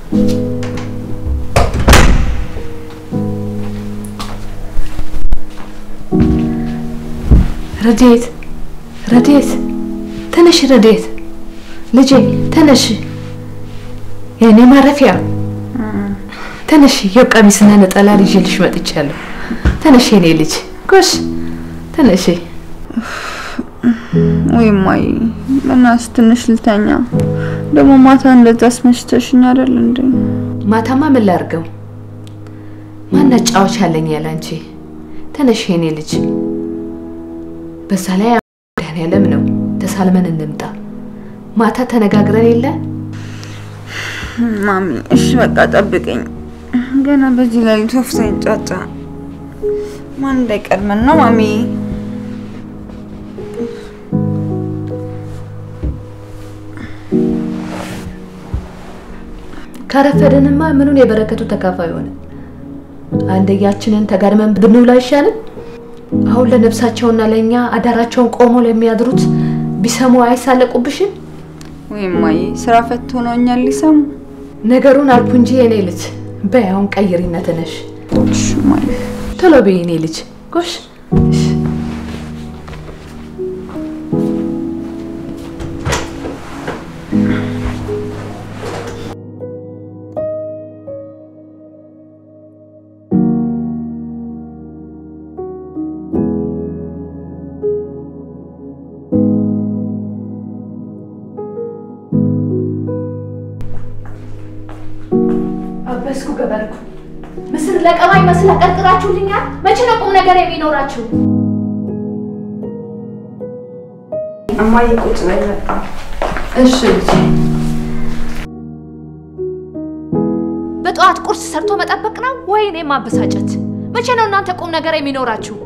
ረዴት ረዴት፣ ተነሽ ረዴት፣ ልጄ ተነሽ፣ የእኔ ማረፊያ ተነሽ። ይኸው ቀሚስና ነጠላ ይዤልሽ መጥቻለሁ። ተነሽ የኔ ልጅ፣ ጎሽ ተነሽ። ወይ እማዬ፣ በእናትሽ ትንሽ ልተኛ። ደግሞ ማታ እንደዛ አስመሽተሽኝ አይደል እንዴ? ማታማ ምን ላድርገው? ማን አጫዋች አለኝ ያለ አንቺ? ተነሽ የኔ ልጅ። በዛ ላይ መድኃኒዓለም ነው። ተሳልመን እንምጣ። ማታ ተነጋግረን የለ ማሚ፣ እሺ በቃ ጠብቀኝ። ገና በዚህ ሌሊት ወፍ ሳይንጫጫ ማን እንዳይቀድመን ነው ማሚ? ካረፈደንማ ምኑን የበረከቱ ተካፋይ ሆነ። አንደያችንን ተጋድመን ብንውል አይሻልም? አሁን ለነፍሳቸውና ለእኛ አዳራቸውን ቆሞ ለሚያድሩት ቢሰሙ አይሳለቁብሽም? ወይ እማዬ፣ ስራ ፈት ሆነው እኛን ሊሰሙ። ነገሩን አልኩ እንጂ የኔ ልጅ። በይ አሁን ቀይሪና ተነሽ። እሺ እማዬ። ቶሎ በይ የኔ ልጅ። ጎሽ አበስኩ ገበርኩ። ምስር ለቀማ ይመስል አቀርቅራችሁልኛል። መቼ ነው ቁም ነገር የሚኖራችሁ? እማዬ ቁጭ ላይ መጣ። እሺ ልጄ። በጠዋት ቁርስ ሰርቶ መጠበቅ ነው ወይ እኔ ማበሳጨት? መቼ ነው እናንተ ቁም ነገር የሚኖራችሁ?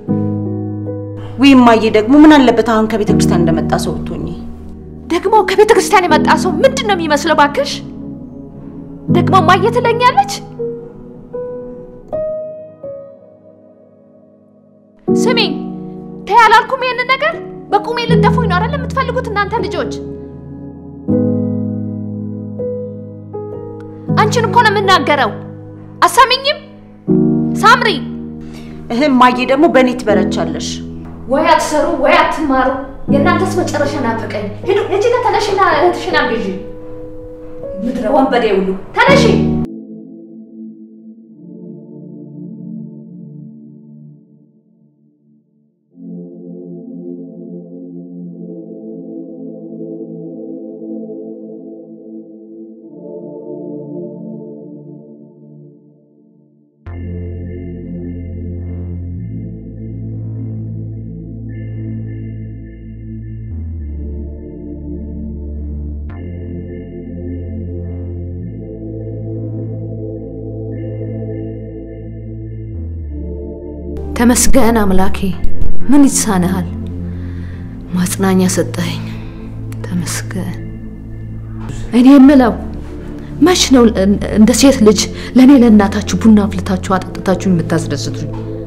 ውይ እማዬ፣ ደግሞ ምን አለበት አሁን ከቤተ ክርስቲያን እንደመጣ ሰው ብትሆኚ። ደግሞ ከቤተ ክርስቲያን የመጣ ሰው ምንድን ነው የሚመስለው? ባክሽ ደግሞ ማየ ትለኛለች። ስሚኝ፣ ተይ አላልኩም ይሄንን ነገር። በቁሜ ልደፉኝ ነው አይደል የምትፈልጉት እናንተ ልጆች? አንቺን እኮ ነው የምናገረው። አሰሚኝም ሳምሪ? እህ እማዬ፣ ደግሞ በእኔ ትበረቻለሽ። ወይ አትሰሩ ወይ አትማሩ። የእናንተስ መጨረሻ ናፈቀኝ። ሂዱ እጅ ጋር ተነሽና እህትሽን አግዢ። ምድረ ወንበዴ ሁሉ ተነሺ። ተመስገን አምላኬ፣ ምን ይሳንሃል? ማጽናኛ ሰጠኸኝ፣ ተመስገን። እኔ የምለው መች ነው እንደ ሴት ልጅ ለእኔ ለእናታችሁ ቡና አፍልታችሁ አጠጥታችሁ የምታስደስቱኝ?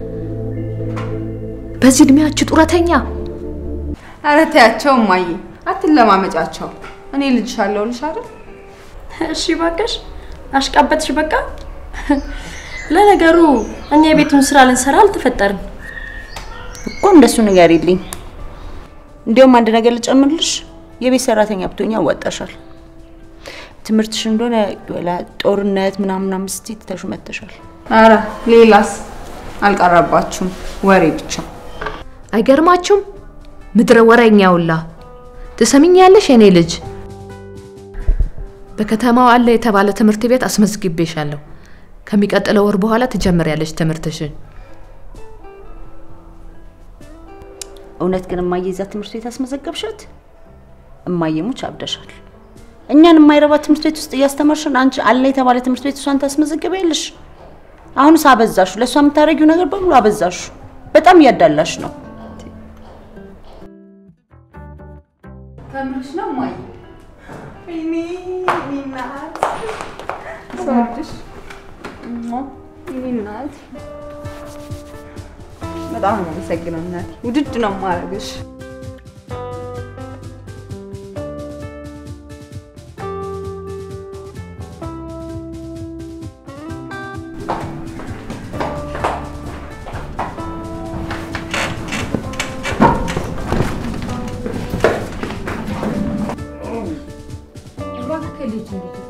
በዚህ እድሜያችሁ ጡረተኛ። ኧረ ተያቸው እማዬ፣ አትለማመጫቸው። እኔ ልጅሽ አለሁልሽ አይደል? እሺ እባክሽ አሽቃበጥሽ። በቃ ለነገሩ እኛ የቤቱን ስራ ልንሰራ አልተፈጠርን። እኮ እንደሱ ንገሪልኝ። እንዲያውም አንድ ነገር ልጨምርልሽ፣ የቤት ሰራተኛ ብትሆኚ ያዋጣሻል። ትምህርትሽ እንደሆነ ወላ ጦርነት ምናምን ምናምን ስትይ ትተሽው መጥተሻል። ኧረ ሌላስ አልቀረባችሁም፣ ወሬ ብቻ። አይገርማችሁም? ምድረ ወሬኛ ሁላ ትሰሚኛለሽ? የኔ ልጅ በከተማው አለ የተባለ ትምህርት ቤት አስመዝግቤሻለሁ። ከሚቀጥለው ወር በኋላ ትጀምሪያለሽ ትምህርትሽን። እውነት ግን እማዬ እዛ ትምህርት ቤት አስመዘገብሻት? እማዬ ሙች አብደሻል። እኛን የማይረባ ትምህርት ቤት ውስጥ እያስተማርሽን አንቺ አለ የተባለ ትምህርት ቤት እሷን ታስመዘግቢያለሽ? አሁንስ አበዛሹ። ለእሷ የምታደርጊው ነገር በሙሉ አበዛሹ። በጣም እያዳላሽ ነው። ከምርሽ ነው እማዬ? ወይኔ የኔ እናት ስወድሽ እሞ፣ የኔ እናት በጣም ነው የማመሰግነው እናቴ። ውድድ ነው የማደርግሽ።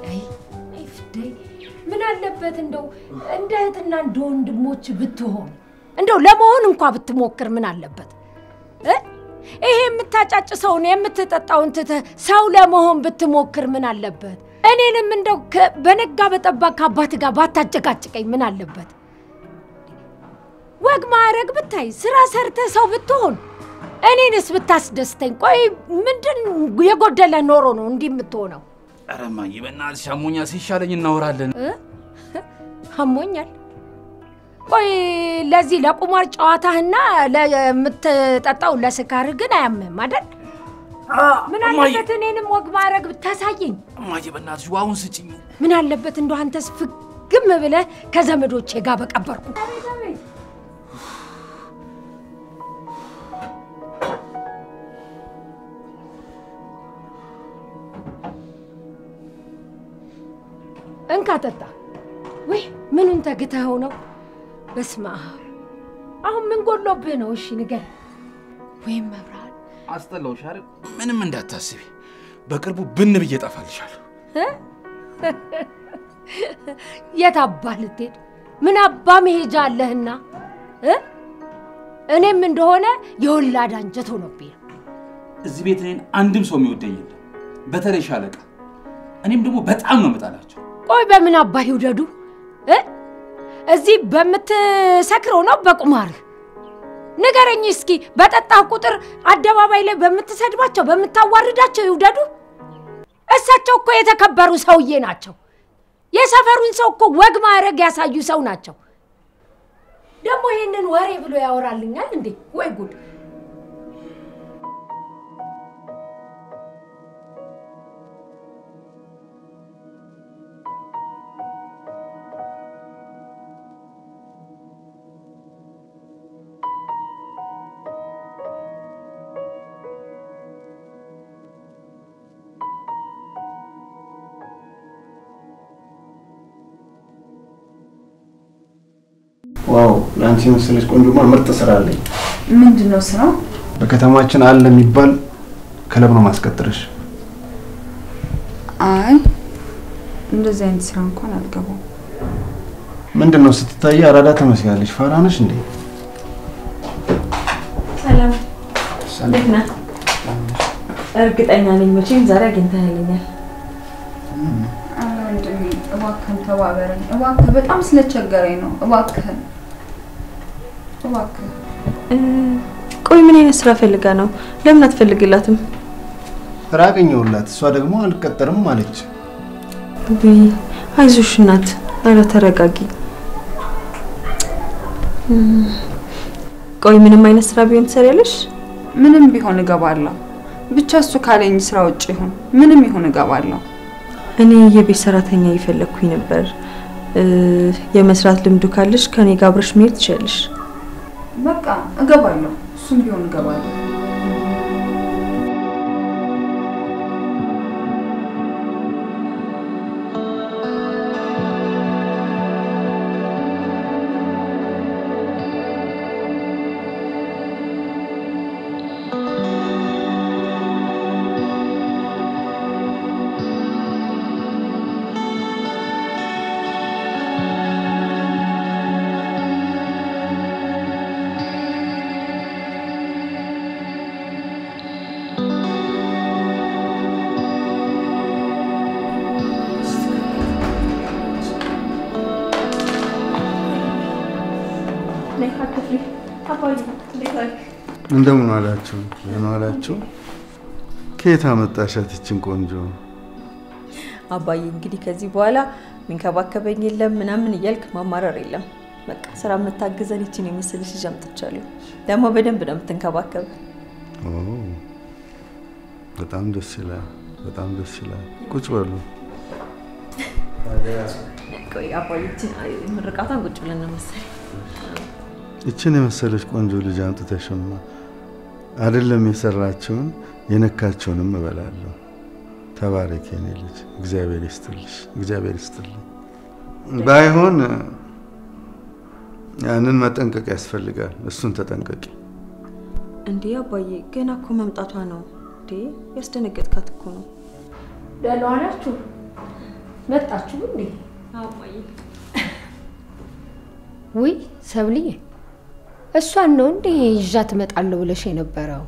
አይ አይ ፍዳይ ምን አለበት እንደው እንደ እህትና እንደ ወንድሞች ብትሆን እንደው ለመሆን እንኳ ብትሞክር ምን አለበት እ? ይሄ የምታጫጭሰውን የምትጠጣውን ትተህ ሰው ለመሆን ብትሞክር ምን አለበት? እኔንም እንደው ከ- በነጋ በጠባ ከአባት ጋር ባታጨቃጭቀኝ ምን አለበት? ወግ ማዕረግ ብታይ ስራ ሰርተህ ሰው ብትሆን እኔንስ ብታስደስተኝ። ቆይ ምንድን የጎደለ ኖሮ ነው እንዲህ የምትሆነው? ኧረ እማዬ በእናትሽ አሞኛል፣ ሲሻለኝ እናወራለን። አሞኛል። ቆይ ለዚህ ለቁማር ጨዋታህና ለምትጠጣው ለስካርህ ግን አያምህም አይደል? ምን እማዬ አለበት እኔንም ወግ ማዕረግ ብታሳየኝ? እማዬ በእናትሽ ውሃውን ስጭኝ። ምን አለበት እንደው አንተስ ፍግም ብለህ ከዘመዶቼ ጋር በቀበርኩ። እንካ ጠጣ። ወይ ምኑን ተግተኸው ነው? በስመ አብ አሁን ምን ጎሎብህ ነው? እሺ ንገር። ወይም መብራት አስጠላሁሽ አይደል? ምንም እንዳታስቢ፣ በቅርቡ ብን ብዬ እጠፋልሻለሁ። የት አባህ ልትሄድ? ምን አባ መሄጃ አለህና እ? እኔም እንደሆነ የወላድ አንጀት ሆኖብኝ ነው። እዚህ ቤት እኔን አንድም ሰው የሚወደኝ የለም፣ በተለይ ሻለቃ። እኔም ደግሞ በጣም ነው የምጠላቸው። ቆይ በምን አባህ ይውደዱ እ? እዚህ በምትሰክረው ነው በቁማርህ? ንገረኝ እስኪ። በጠጣህ ቁጥር አደባባይ ላይ በምትሰድባቸው በምታዋርዳቸው ይውደዱ? እሳቸው እኮ የተከበሩ ሰውዬ ናቸው። የሰፈሩን ሰው እኮ ወግ ማዕረግ ያሳዩ ሰው ናቸው። ደግሞ ይህንን ወሬ ብሎ ያወራልኛል እንዴ? ወይ ጉድ! ዋው ለአንቺ መሰለች ቆንጆማ ምርጥ ስራ አለኝ። ምንድን ነው ስራው? በከተማችን አለ የሚባል ክለብ ነው ማስቀጥርሽ። አይ እንደዚህ አይነት ስራ እንኳን አልገባም። ምንድን ነው ስትታይ አራዳ ትመስያለሽ። ፋራ ነሽ እንዴ? ሰላም እንዴት ነህ? እርግጠኛ ነኝ መቼም ዛሬ አግኝተኸኛል። ኧረ ወንድሜ እባክህን ተባበረኝ እባክህ፣ በጣም ስለቸገረኝ ነው። እባክህን እባክህ። እ፣ ቆይ ምን አይነት ስራ ፈልጋ ነው? ለምን አትፈልግላትም? ስራ አገኘሁላት። እሷ ደግሞ አልቀጠርም አለች። ውይ አይዞሽ እናት፣ ኧረ ተረጋጊ። እ፣ ቆይ ምንም አይነት ስራ ቢሆን ትሰሪያለሽ? ምንም ቢሆን እገባለሁ። ብቻ እሱ ካለኝ ስራ ውጭ ይሁን ምንም ይሁን እገባለሁ። እኔ የቤት ሰራተኛ እየፈለግኩኝ ነበር። እ፣ የመስራት ልምዱ ካለሽ ከኔ ጋር አብረሽ መሄድ ትችያለሽ። በቃ እገባለሁ። እሱም ቢሆን እገባለሁ። እንደምን ዋላችሁ? እንደምን ዋላችሁ? ከየት አመጣሻት ይችን ቆንጆ? አባዬ እንግዲህ ከዚህ በኋላ የሚንከባከበኝ የለም ምናምን እያልክ ማማረር የለም። በቃ ስራ የምታግዘን ይችን የመሰለች ልጅ አምጥቻለሁ። ደግሞ በደንብ ነው የምትንከባከብ። ኦ፣ በጣም ደስ ይላል። በጣም ደስ ይላል። ቁጭ በሉ። ቆይ አባዬ ይችን ምርቃቷን ቁጭ ብለን ነው መሰለኝ። ይችን የመሰለች ቆንጆ ልጅ አምጥተሽማ አይደለም የሰራችውን የነካቸውንም እበላለሁ። ተባረክ የኔ ልጅ፣ እግዚአብሔር ይስጥልሽ፣ እግዚአብሔር ይስጥልኝ። ባይሆን ያንን መጠንቀቅ ያስፈልጋል። እሱን ተጠንቀቂ። እንዴ አባዬ ገና እኮ መምጣቷ ነው። እንዴ ያስደነገጥካት እኮ ነው። ደህና ዋላችሁ? መጣችሁ እንዴ? ውይ ሰብልዬ፣ እሷን ነው እንዴ ይዣት እመጣለሁ ብለሽ የነበረው?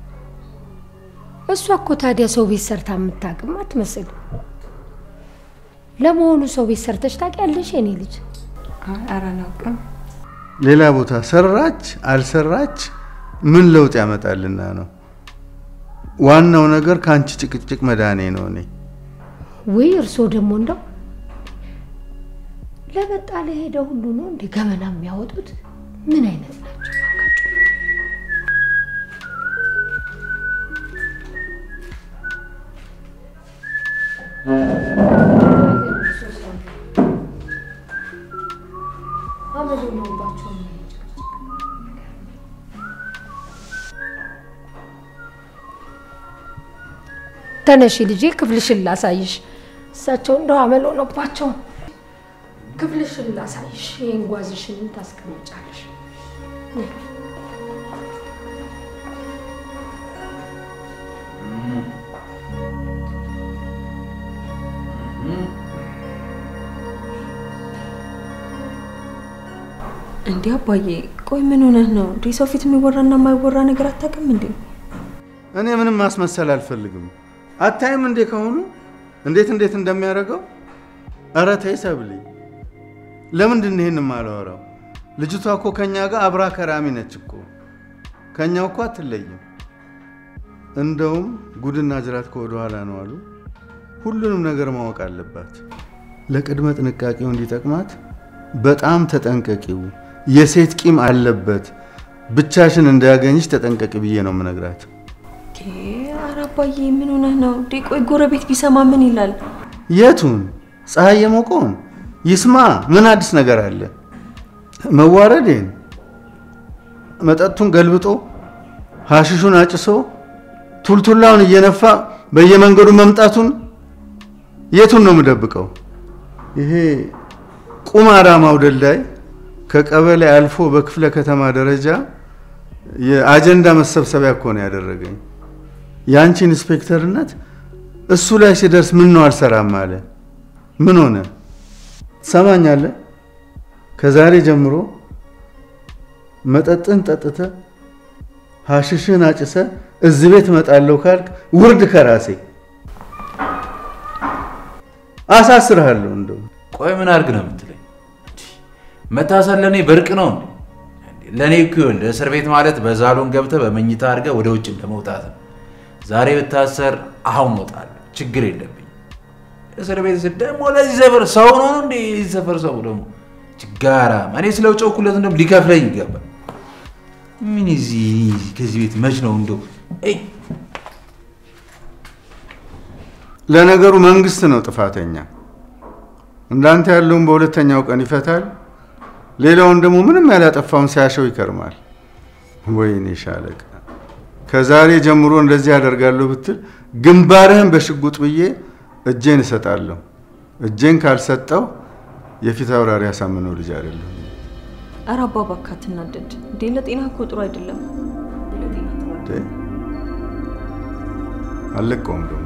እሷ እኮ ታዲያ ሰው ቤት ሰርታ የምታውቅም አትመስል። ለመሆኑ ሰው ቤት ሰርተሽ ታውቂያለሽ የኔ ልጅ? ኧረ አላውቅም። ሌላ ቦታ ሰራች አልሰራች ምን ለውጥ ያመጣልና ነው? ዋናው ነገር ከአንቺ ጭቅጭቅ መዳኔ ነው። እኔ ውይ እርስዎ ደግሞ እንደው ለመጣ ለሄደ ሁሉ ነው እንደ ገመና የሚያወጡት? ምን አይነት ናቸው? እባካችሁ? ተነሺ ልጄ፣ ክፍልሽን ላሳይሽ። እሳቸው እንደው አመል ሆነባቸው። ክፍልሽን ላሳይሽ። ይህን ጓዝሽን ታስቀምጫለሽ። እንዴ አባዬ፣ ቆይ ምን ሆነህ ነው? እንዴ ሰው ፊት የሚወራና የማይወራ ነገር አታውቅም እንዴ? እኔ ምንም ማስመሰል አልፈልግም። አታይም እንዴ ከሆኑ እንዴት እንዴት እንደሚያደርገው? ኧረ ተይ ሰብሊ፣ ለምንድን ነው ይሄን የማላወራው? ልጅቷ እኮ ከኛ ጋር አብራ ከራሚ ነች እኮ ከኛው እኮ አትለይም። እንደውም ጉድና ጅራት ከወደ ኋላ ነው አሉ። ሁሉንም ነገር ማወቅ አለባት። ለቅድመ ጥንቃቄው እንዲጠቅማት በጣም ተጠንቀቂው። የሴት ቂም አለበት። ብቻሽን እንዳያገኝሽ ተጠንቀቂ ብዬ ነው የምነግራት። ኧረ አባዬ ምን ሆነህ ነው? እንዴ ቆይ ጎረቤት ቢሰማ ምን ይላል? የቱን ፀሐይ የሞቀውን ይስማ። ምን አዲስ ነገር አለ? መዋረዴን፣ መጠጡን ገልብጦ ሀሽሹን አጭሶ ቱልቱላውን እየነፋ በየመንገዱ መምጣቱን የቱን ነው የምደብቀው? ይሄ ቁማራ ማውደልዳይ ከቀበሌ አልፎ በክፍለ ከተማ ደረጃ የአጀንዳ መሰብሰቢያ እኮ ነው ያደረገኝ። የአንቺ ኢንስፔክተርነት እሱ ላይ ሲደርስ ምን ነው አልሰራም አለ። ምን ሆነ? ትሰማኛለህ? ከዛሬ ጀምሮ መጠጥን ጠጥተ ሀሽሽን አጭሰ እዚህ ቤት እመጣለሁ ካልክ ውርድ ከራሴ አሳስርሃለሁ። እንደው ቆይ ምን አድርግ ነው የምትለኝ? መታሰር ለእኔ በርቅ ነው እንዴ? ለእኔ እኮ ይኸውልህ እስር ቤት ማለት በዛሎን ገብተህ በመኝታ አድርገህ ወደ ውጭ እንደመውጣት ነው። ዛሬ ብታሰር አሁን እወጣለሁ፣ ችግር የለብኝ። እስር ቤት ስል ደግሞ ለዚህ ሰፈር ሰው ነው እንዴ? የዚህ ሰፈር ሰው ደግሞ ችጋራ እኔ ስለ ጨውኩለት እንደውም ሊከፍለኝ ይገባል። ምን እዚህ ከዚህ ቤት መች ነው እንደው እይ ለነገሩ መንግስት ነው ጥፋተኛ። እንዳንተ ያለውን በሁለተኛው ቀን ይፈታል፣ ሌላውን ደግሞ ምንም ያላጠፋውን ሲያሸው ይከርማል። ወይኔ ሻለቃ፣ ከዛሬ ጀምሮ እንደዚህ ያደርጋለሁ ብትል ግንባርህን በሽጉጥ ብዬ እጄን እሰጣለሁ። እጄን ካልሰጠው የፊት አውራሪ ያሳምነው ልጅ አይደለሁ። ኧረ አባ እባክህ አትናደድ እንዴ! ለጤና እኮ ጥሩ አይደለም። አልለቀውም ደግሞ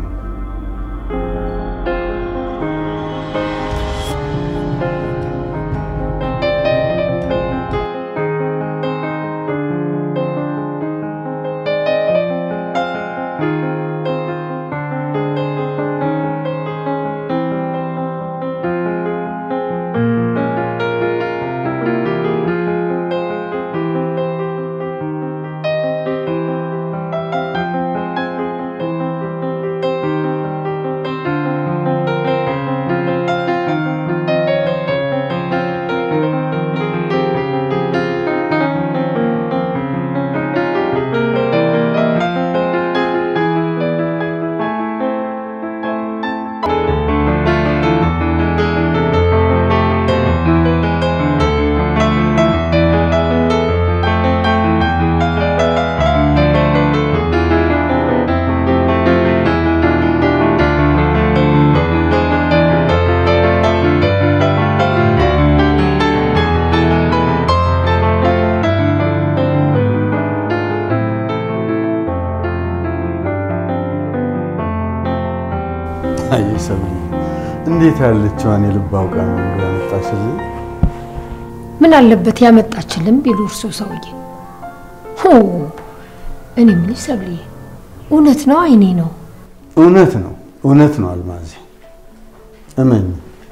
እንዴት ያለችዋን የልብ አውቃ ነው ያመጣሽልኝ? ምን አለበት ያመጣችልን ቢሉ እርሶ ሰውዬ። ሆ እኔ የምልሽ ሰብልዬ፣ እውነት ነው አይኔ ነው? እውነት ነው እውነት ነው አልማዜ፣ እመኝ።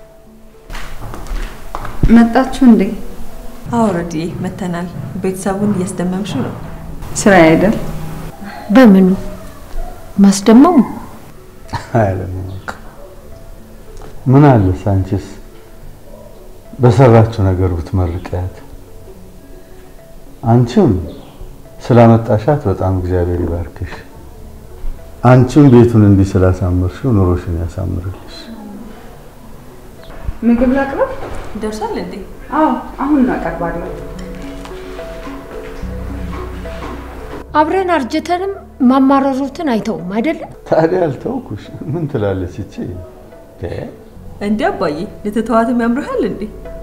መጣችሁ እንዴ? አውረዲ መተናል። ቤተሰቡን እያስደመምሽው ነው። ስራ አይደል? በምኑ ማስደመሙ? አያለማወቅ ምን አለስ አንቺስ በሰራችው ነገር ብትመርቂያት። አንቺም ስላመጣሻት በጣም እግዚአብሔር ይባርክሽ። አንቺም ቤቱን እንዲህ ስላሳመርሽው ኑሮሽን ያሳምርልሽ። ምግብ ላቅርብ? ይደርሳል እንዴ? አዎ አሁን አቀርባለሁ። አብረን አርጅተንም ማማረሩትን አይተውም አይደለም? ታዲያ አልተውኩሽ። ምን ትላለች እቺ? እንዴ አባዬ ልትተዋትም ያምርሃል እንዴ?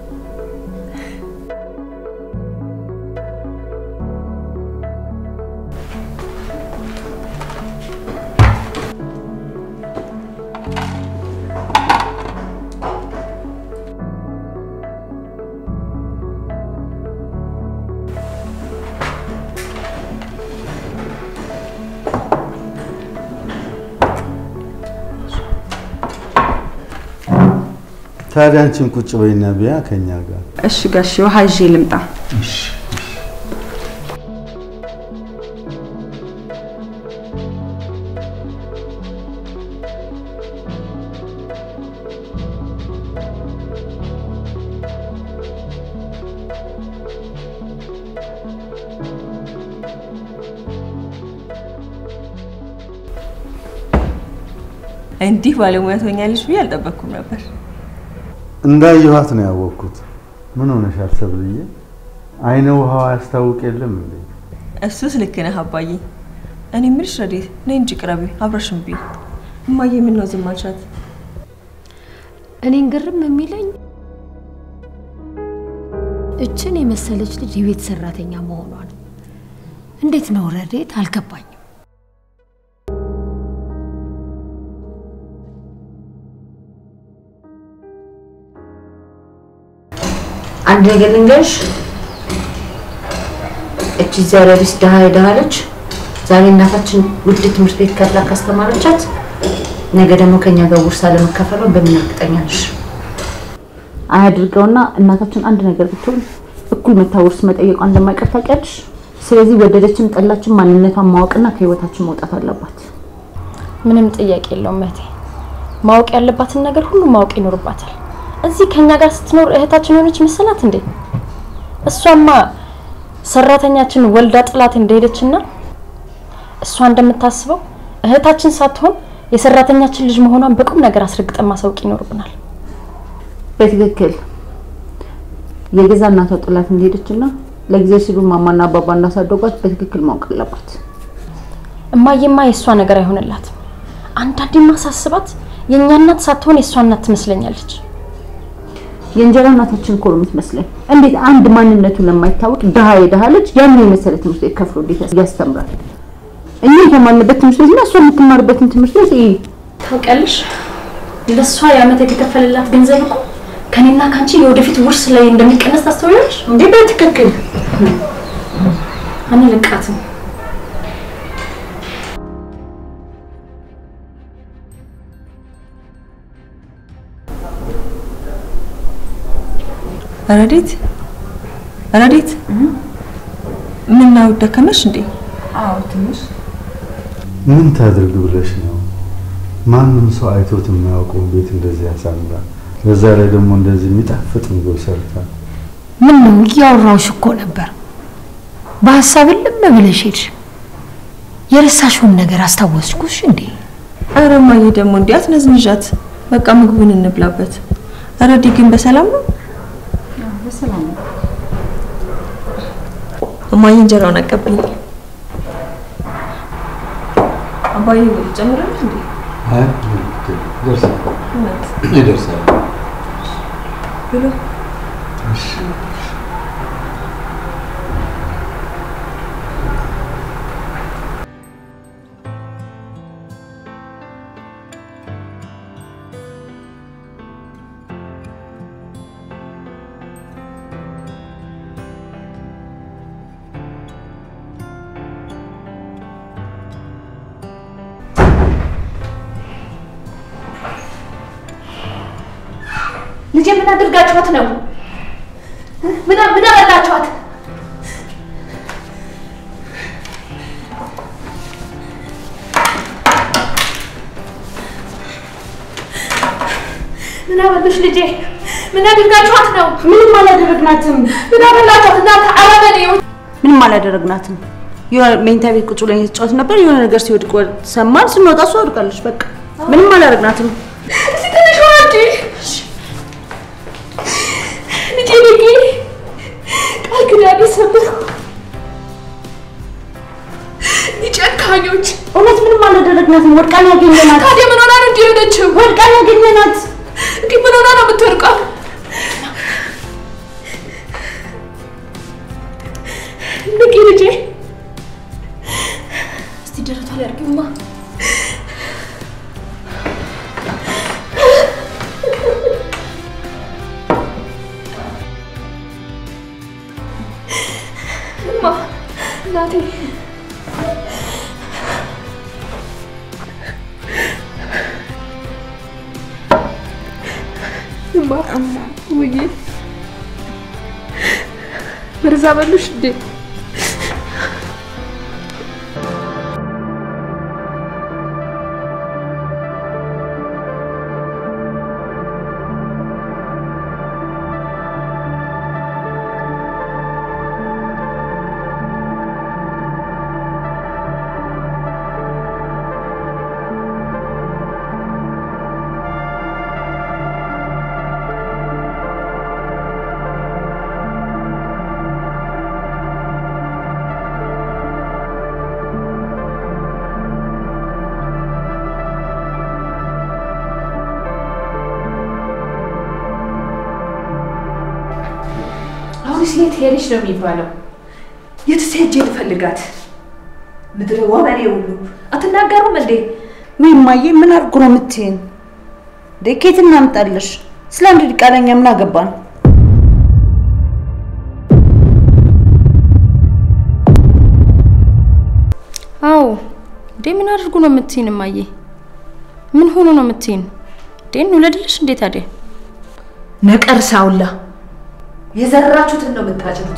ታዲያ አንቺም ቁጭ በይና ቢያ ከኛ ጋር እሺ ጋሼ፣ ውሃ ይዤ ልምጣ። እንዲህ ባለሙያ ትሆኛለሽ ብዬ አልጠበቅኩም ነበር። እንዳየኋት ነው ያወቅኩት። ምን ሆነሻል ሰብልዬ? አይነ ውሃዋ ያስታውቅ የለም እንዴ? እሱስ ልክ ነህ አባዬ። እኔ የምልሽ ረዴት ነይ እንጂ ቅረቢ፣ አብረሽን ብይ። እማዬ ምን ነው ዝም አልሻት? እኔን ግርም የሚለኝ እችን የመሰለች ልጅ የቤት ሰራተኛ መሆኗ ነው። እንዴት ነው ረዴት? አልገባኝም። አንድ ነገር ልንገርሽ፣ እቺ ዘረቢስ ድሃ የድሃ ልጅ ዛሬ እናታችን ውድ ትምህርት ቤት ከፍላ ካስተማረቻት ነገ ደግሞ ከኛ ጋር ውርስ አለመካፈሏ በምን እርግጠኛ ነሽ? አያድርገውና እናታችን አንድ ነገር ብትሆን እኩል መታ ውርስ መጠየቋ እንደማይቀር ታውቂያለሽ። ስለዚህ ወደደችም ጠላችን ማንነቷን ማወቅና ከህይወታችን መውጣት አለባት። ምንም ጥያቄ የለውም እህቴ። ማወቅ ያለባትን ነገር ሁሉ ማወቅ ይኖርባታል። እዚህ ከኛ ጋር ስትኖር እህታችን የሆነች መሰላት እንዴ? እሷማ ሰራተኛችን ወልዳ ጥላት እንደሄደችና እሷ እንደምታስበው እህታችን ሳትሆን የሰራተኛችን ልጅ መሆኗን በቁም ነገር አስረግጠን ማሳወቅ ይኖርብናል። በትክክል የገዛ እናቷ ጥላት እንደሄደችና ለጊዜ ሲሉ ማማና አባባ እንዳሳደጓት በትክክል ማወቅ አለባት። እማዬማ የእሷ ነገር አይሆንላትም። አንዳንዴማ ሳስባት የእኛ እናት ሳትሆን የእሷ እናት ትመስለኛለች። የእንጀራ እናታችን እኮ ነው የምትመስለኝ። እንዴት አንድ ማንነቱ ለማይታወቅ ድሃ የድሃ ልጅ ያን የመሰለ ትምህርት ቤት ከፍሎ እንዴት ያስተምራል? እኛ የተማርንበት ትምህርት ቤትና እሷ የምትማርበትን ትምህርት ቤት ይሄ ታውቂያለሽ፣ ለእሷ የዓመት የተከፈለላት ገንዘብ እኮ ከኔና ከአንቺ የወደፊት ውርስ ላይ እንደሚቀነስ ታስተውያለሽ እንዴ? በትክክል አንልቃትም። ረዴት ረዴት፣ ምን ነው ደከመሽ እንዴ? አዎ ትንሽ ምን ታድርግ ብለሽ ነው? ማንም ሰው አይቶት የማያውቀውን ቤት እንደዚህ ያሳምራል። በዛ ላይ ደግሞ እንደዚህ የሚጣፍጥ ምግብ ሰርታ ምን ነው እያወራሁሽ እኮ ነበር። በሀሳብ ልም ብለሽ ሄድሽ። የረሳሽውን ነገር አስታወስኩሽ እንዴ? ኧረ እማዬ ደግሞ እንዲህ አትነዝንዣት። በቃ ምግቡን እንብላበት። ረዲ ግን በሰላም ነው? በሰላም ነው። እማዬ እንጀራውን አቀብኝ። አባዬ ጨምረልሽ እንዴ? አይ ይደርሳል እውነት ይደርሳል። ብሎ ልጄ ምን አድርጋችኋት ነው? ምን ምን አበላችኋት? ምን አበሉሽ ልጄ? ምን አድርጋችኋት ነው? ምንም አላደረግናትም። ምን አበላችኋት? እናንተ አረመኔዎች! ምንም አላደረግናትም። የሆነ መኝታ ቤት ቁጭ ብለን የተጫወት ነበር። የሆነ ነገር ሲወድቅ ወድ- ሰማን። ስንወጣ እሷ ወድቃለች። በቃ ምንም አላደረግናትም። እስቲ ትንሽ ወርጂ ልጄ ልጄ ቃል ኪዳኔ ሰበርኩ። ጨካኞች! እውነት ምንም አላደረግናትም። ወድቃን ያገኘናት ታዲያ ምን ሆና ነው እንዲህ የሆነችው? ወድቃን ያገኘናት እንዲህ ምን ሆና ነው የምትወድቀው? ንቂ ልጄ። እስቲ ደረቷ ላይ አድርጊውማ። እማ እናቴ እማ ውዬ መርዛ በሉሽ እንዴ? አሁንስ የት ሄደሽ ነው የሚባለው? የትስ ሄጄ ልፈልጋት? ምድረ ወመኔ ሁሉ አትናገሩም እንዴ? ወይ እማዬ፣ ምን አድርጎ ነው የምትይን? እንዴ ከየት እናምጣለሽ? ስለ አንድ ዲቃላኛ ምን አገባን? አዎ እንዴ ምን አድርጉ ነው የምትይን? እማዬ ምን ሆኖ ነው የምትይን? እንዴ እንውለድልሽ እንዴ ታዲያ? ነቀርሳውላ የዘራችሁትን ነው የምታጭዱት።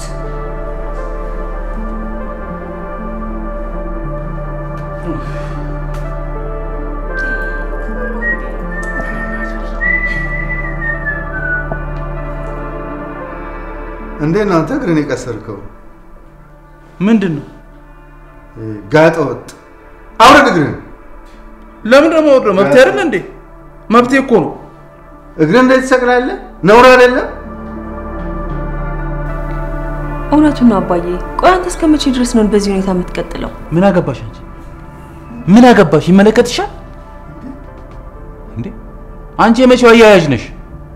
እንዴት ነው አንተ እግርን የቀሰርከው? ምንድን ነው? ጋጠ ወጥ አውረድ እግርን። ለምን ደግሞ ወርዶ መብት አይደለ እንዴ? መብቴ እኮ ነው። እግርን እንዴት ትሰቅላለህ? ነውር አይደለም? እውነቱን ነው አባዬ። ቆይ አንተ እስከ መቼ ድረስ ነው በዚህ ሁኔታ የምትቀጥለው? ምን አገባሽ አንቺ? ምን አገባሽ? ይመለከትሻል እንዴ? አንቺ የመቼው አያያዥ ነሽ?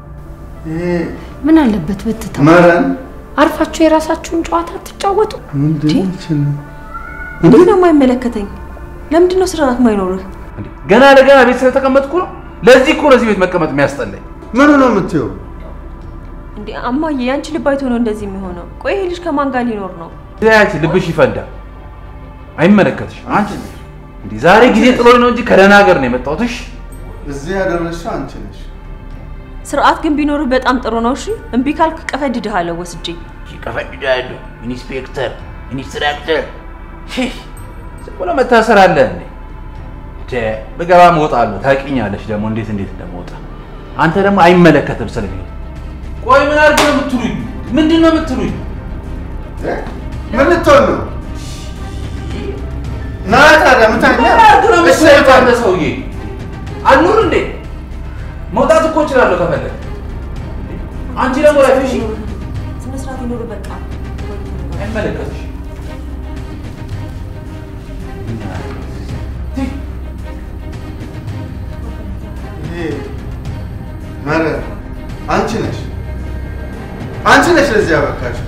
ምን አለበት ብትተው? መረን አርፋችሁ የራሳችሁን ጨዋታ አትጫወቱ? ምንድን ነው ይችላል? እንዴት ነው የማይመለከተኝ? ለምንድን ነው ስርዓት ማይኖርህ? እንዴ ገና ለገና ቤት ስለተቀመጥኩ ነው። ለዚህ እኮ ለዚህ ቤት መቀመጥ የሚያስጠላኝ። ምኑ ነው የምትይው? እንዴ አማዬ፣ ያንቺ ልብ አይቶ ነው እንደዚህ የሚሆነው? ቆይ ይሄ ልጅ ከማን ጋር ሊኖር ነው? ያቺ ልብሽ ይፈንዳ። አይመለከትሽ አንቺ እንዴ ዛሬ ጊዜ ጥሎኝ ነው እንጂ ከደህና ሀገር ነው የመጣሁት። እሺ እዚህ ያደረስሽው አንቺ ነሽ። ስርዓት ግን ቢኖርህ በጣም ጥሩ ነው። እሺ እምቢ ካልክ ቀፈድድሃለሁ ወስጄ። ይቀፈቅዳሉ። ኢንስፔክተር፣ ኢንስትራክተር ዝም ብሎ መታሰር አለ እንዴ? ደ ብገባ እወጣለሁ። ታውቂኛለሽ ደግሞ እንዴት እንዴት እንደምወጣ። አንተ ደግሞ አይመለከትም ስለሚል ቆይ ምን አድርግ ነው የምትሉኝ? ምንድን ነው የምትሉኝ? ምን ልትሆን ነው? ና ታዲያ ምታኛ። ምን አድርግ ነው እሺ፣ የምትሉኝ? አንተ ሰውዬ አልኑር እንዴ? መውጣት እኮ እችላለሁ ከፈለግ። አንቺ ደግሞ ላይ እሺ፣ ስነ ስርዓት ይኖር በቃ። አይመለከትሽ ይሄ መረን አንቺ ነሽ፣ አንቺ ነሽ ለዚህ ያበቃሽ።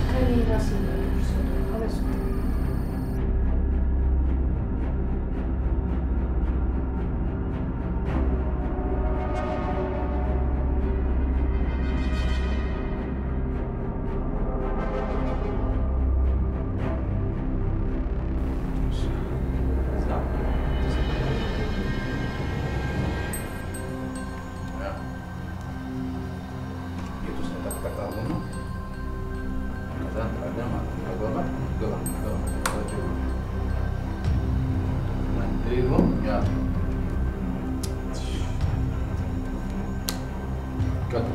አሁን ከዛ እንጥራለን ማለት ነው። ገባ ገባ ገባ እንዲሁም ያ ቀጥል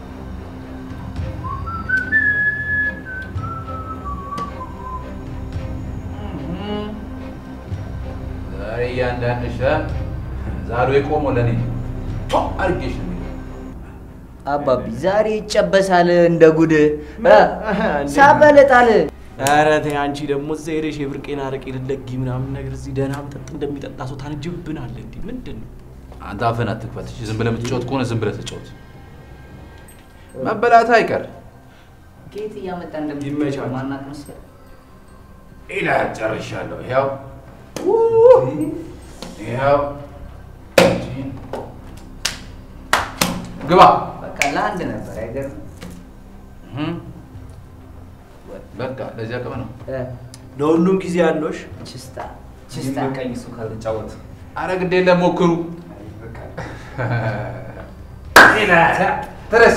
ዛሬ እያንዳንድሽ ዛሬ የቆመው ለእኔ ቶ አድርጌሽ ነው የሚለው። አባቢ ዛሬ ይጨበሳል እንደ ጉድ ሳበለጣል። ኧረ ተይ አንቺ ደግሞ እዛ ሄደሽ የብርቄን አረቄ ልትለጊ ምናምን ነገር እዚህ ደህና መጠጥ እንደሚጠጣ ሰው ታንጅብናለ። እንዲህ ምንድን ነው? አንተ አፍህን አትክፈት። እሺ፣ ዝም ብለህ የምትጫወት ከሆነ ዝም ብለህ ተጫወት። መበላት አይቀር ጌት እያመጣ ይመቻል። ማናት መስል ይላል። ጨርሻለሁ። ይኸው ይኸው ግባ። በቃ ለአንድ ነበር አይገርም? እህ፣ በቃ ለዚያ ቅም ነው። ለሁሉም ጊዜ ያለሽ ችስታ ችስታ ቀኝ እሱ ካልተጫወት አረ ግድ የለም ሞክሩ። ይላል። ተነስ።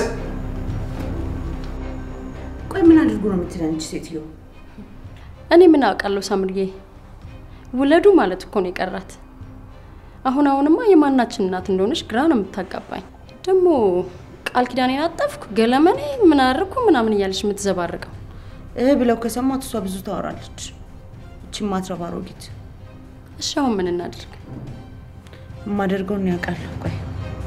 ቆይ ምን አድርጎ ነው የምትለን አንቺ ሴትዮ? እኔ ምን አውቃለሁ ሳምርዬ፣ ውለዱ ማለት እኮ ነው የቀራት። አሁን አሁንማ የማናችን እናት እንደሆነች ግራ ነው የምታጋባኝ። ደግሞ ቃል ኪዳኔን አጠፍኩ ገለመኔ ምን አደረኩ ምናምን እያለች የምትዘባርቀው እህ ብለው ከሰማት እሷ ብዙ ታወራለች። እቺ ማትረባ አሮጊት እሺ፣ አሁን ምን እናድርግ? የማደርገውን ያውቃለሁ። ቆይ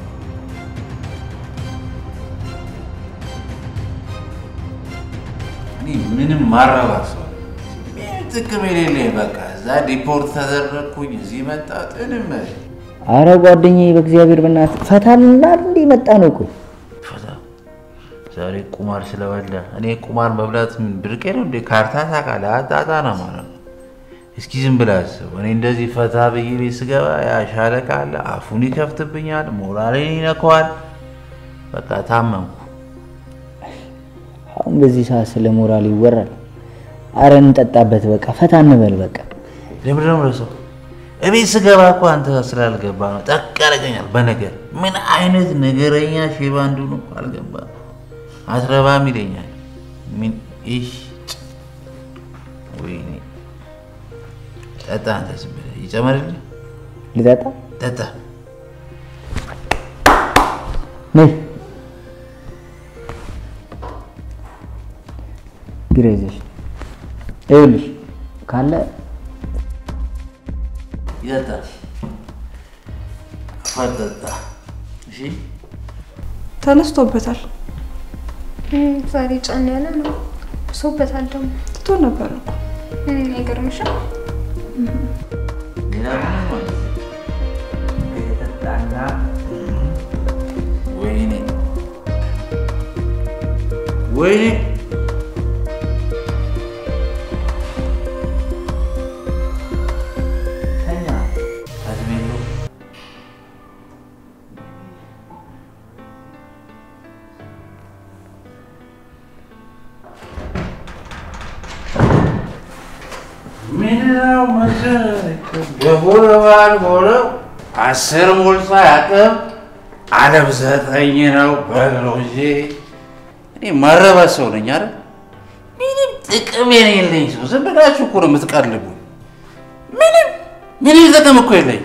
እኔ ምንም ማረባ ሰው ምንም ጥቅም የሌለኝ በቃ እዛ ዲፖርት ተደረግኩኝ፣ እዚህ መጣ ጥንም አረ ጓደኛዬ በእግዚአብሔር በእናትህ ፈታ ልናል እንዲህ መጣ ነው እኮ ፈታ ዛሬ ቁማር ስለበላ እኔ ቁማር መብላት ምን ብርቄ ነው እንዴ? ካርታ ታውቃለህ? አጣጣ ነው ማለት ነው። እስኪ ዝም ብለህ አስብ። እኔ እንደዚህ ፈታ ብዬ ቤት ስገባ ያ ሻለቃ አለ፣ አፉን ይከፍትብኛል፣ ሞራሌን ይነካዋል። በቃ ታመምኩ። አሁን በዚህ ሰዓት ስለ ሞራል ይወራል? አረ እንጠጣበት፣ በቃ ፈታ እንበል በቃ። ለምንድን ነው የምረሳው? እቤት ስገባ እኮ አንተ ስላልገባ ነው ጠቅ ያደርገኛል በነገር። ምን አይነት ነገረኛ ሼባ እንደሆነ እኮ አልገባም። አትረባም ይለኛል። ምን ይሽ ወይኔ ጠጣ፣ አንተ ዝም ብለህ ይጨመርልህ። ልጠጣ ጠጣ። ነይ ቢራ ይዘሽ ይኸውልሽ ካለ ይጠጣ፣ አፋር ጠጣ። እሺ ተነስቶበታል። ዛሬ ጫን ያለ ነው። ብሶበታል ደግሞ ትቶ ነበረ እኮ። አይገርምሽም? ሌላ ምንም ማለት ጠጣና ወይኔ ወይኔ ተኛ አዝሜሎ ምንድነው መሰለህ በቦለባል ቦለው አስር ሞልቶ አያውቅም። አለም ዘጠኝ ነው በለው እንጂ እኔ ማረባ ሰው ነኝ አይደል? ምንም ጥቅም የሌለኝ ሰው። ዝም ብላችሁ እኮ ነው የምትቀልቡ። ምንም ምንም ጥቅም እኮ የለኝ።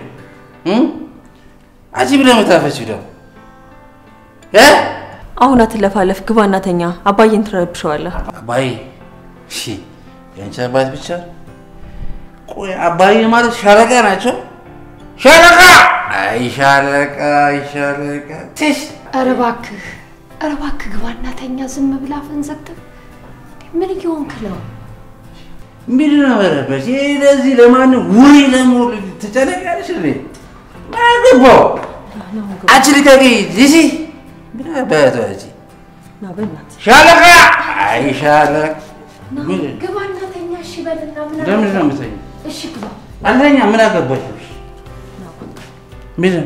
አጂ ብለህ የምታፈችው ደግሞ እ አሁን አትለፋለፍ፣ ግባ እናተኛ። አባዬን ትረብሸዋለህ። አባዬ እሺ፣ የአንቺ አባት ብቻ ቆይ፣ አባዬ ማለት ሻለቃ ናቸው? ሻለቃ አይ ሻለቃ አይ ሻለቃ ትሽ ኧረ እባክህ ኧረ እባክህ ግባ እናተኛ። ዝም ብላ አፍህን ዘግተህ ምን እየሆንክ ነው? ምንድን ነው መረበሽ? ይሄ ለዚህ ለማንም ውሪ ለመሆን ትጨነቂያለሽ እንዴ? ምን አገባው? አንቺ ልቀቂ ዚዚ ምን አባቷ እዚህ ና በእናትህ ሻለቃ አይ ሻለቃ ግባ እናተኛ። እሺ በልና ምን ለምንድን ነው የምተኛው? እሺ ግባ። አንደኛ ምን አገባሽ? ምን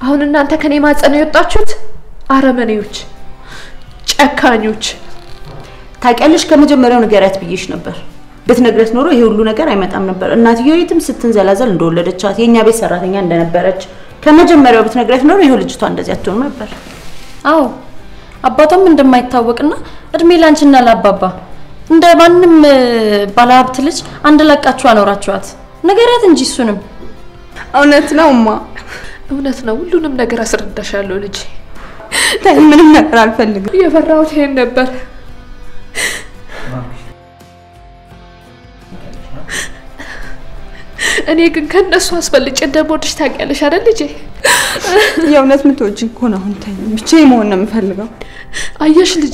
አሁን እናንተ ከኔ ማጸን የወጣችሁት አረመኔዎች፣ ጨካኞች። ታውቂያለሽ፣ ከመጀመሪያው ንገሪያት ብዬሽ ነበር። ብትነግረት ኖሮ ይሄ ሁሉ ነገር አይመጣም ነበር። እናትየው የትም ስትንዘላዘል እንደወለደቻት የእኛ ቤት ሰራተኛ እንደነበረች ከመጀመሪያው ብትነግረት ኖሮ ይሄው ልጅቷ እንደዚህ አትሆንም ነበር። አዎ አባቷም እንደማይታወቅና እድሜ ላንቺና ለአባባ እንደ ማንም እ፣ ባለሀብት ልጅ አንድ ለቃችሁ አኖራችኋት። ንገሪያት እንጂ እሱንም እውነት ነው እማ፣ እውነት ነው። ሁሉንም ነገር አስረዳሻለሁ ልጄ። ተይ፣ ምንም ነገር አልፈልግም። የፈራሁት ይሄን ነበር። እኔ ግን ከነሱ አስበልጬ እንደምወድሽ ታውቂያለሽ አይደል ልጄ? የእውነት ምትወጂኝ ከሆነ አሁን ተይ፣ ብቻዬን መሆን ነው የምፈልገው። አየሽ ልጄ፣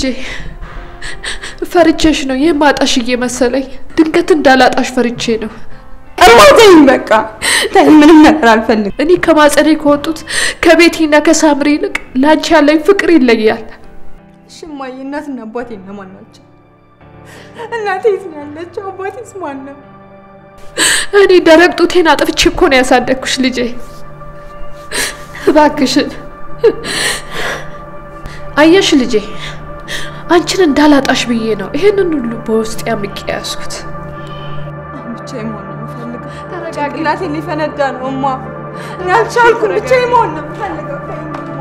ፈርቼሽ ነው የማጣሽ እየመሰለኝ። ድንገት እንዳላጣሽ ፈርቼ ነው። እማ ተይኝ፣ በቃ ተይ፣ ምንም ነገር አልፈልግም። እኔ ከማጸኔ ከወጡት ከቤቲና ከሳምሪ ይልቅ ላንቺ ያለኝ ፍቅር ይለያል። እሺ እማዬ፣ እናትና አባቴ እነማን ናቸው? እናቴ የት ነው ያለችው? አባቴስ ማን ነው? እኔ ደረቅ ጡቴን አጥፍቼ እኮ ነው ያሳደግኩሽ ልጄ። እባክሽን አየሽ ልጄ፣ አንቺን እንዳላጣሽ ብዬ ነው ይሄንን ሁሉ በውስጥ ያምቄ ያዝኩት። አሁን ብቻዬን መሆን ነው የምፈልገው። ጭንቅላቴ ሊፈነዳ ነው እማ። እኔ አልቻልኩም። ብቻዬን መሆን ነው የምፈልገው። ተይኝ እማ።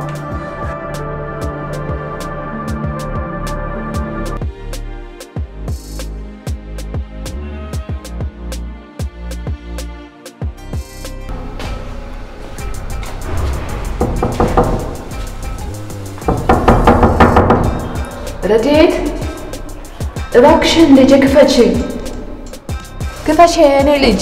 ረድኤት እባክሽን ልጄ ክፈችኝ፣ ክፈች የእኔ ልጅ።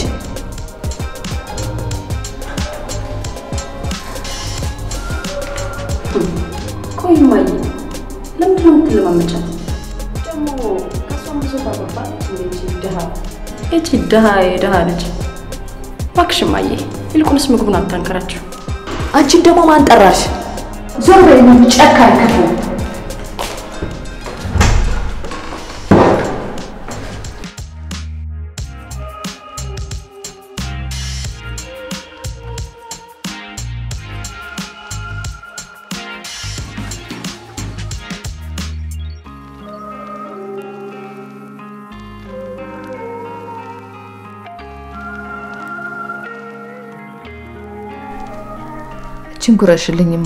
ቆይ እማዬ፣ ለምንድን ነው የምትለማመጫት? ደግሞ ከእሷም ብዙ ባገባች እንዴ ድሃ እቺ ድሃ የድሃ ልጅ። እባክሽ እማዬ፣ ይልቁንስ ምግቡን አታንከራችሁ። አንቺን ደግሞ ማን ጠራሽ? ዞር በይ ጨካኝ ክፉ። እችን ጉረሽልኝማ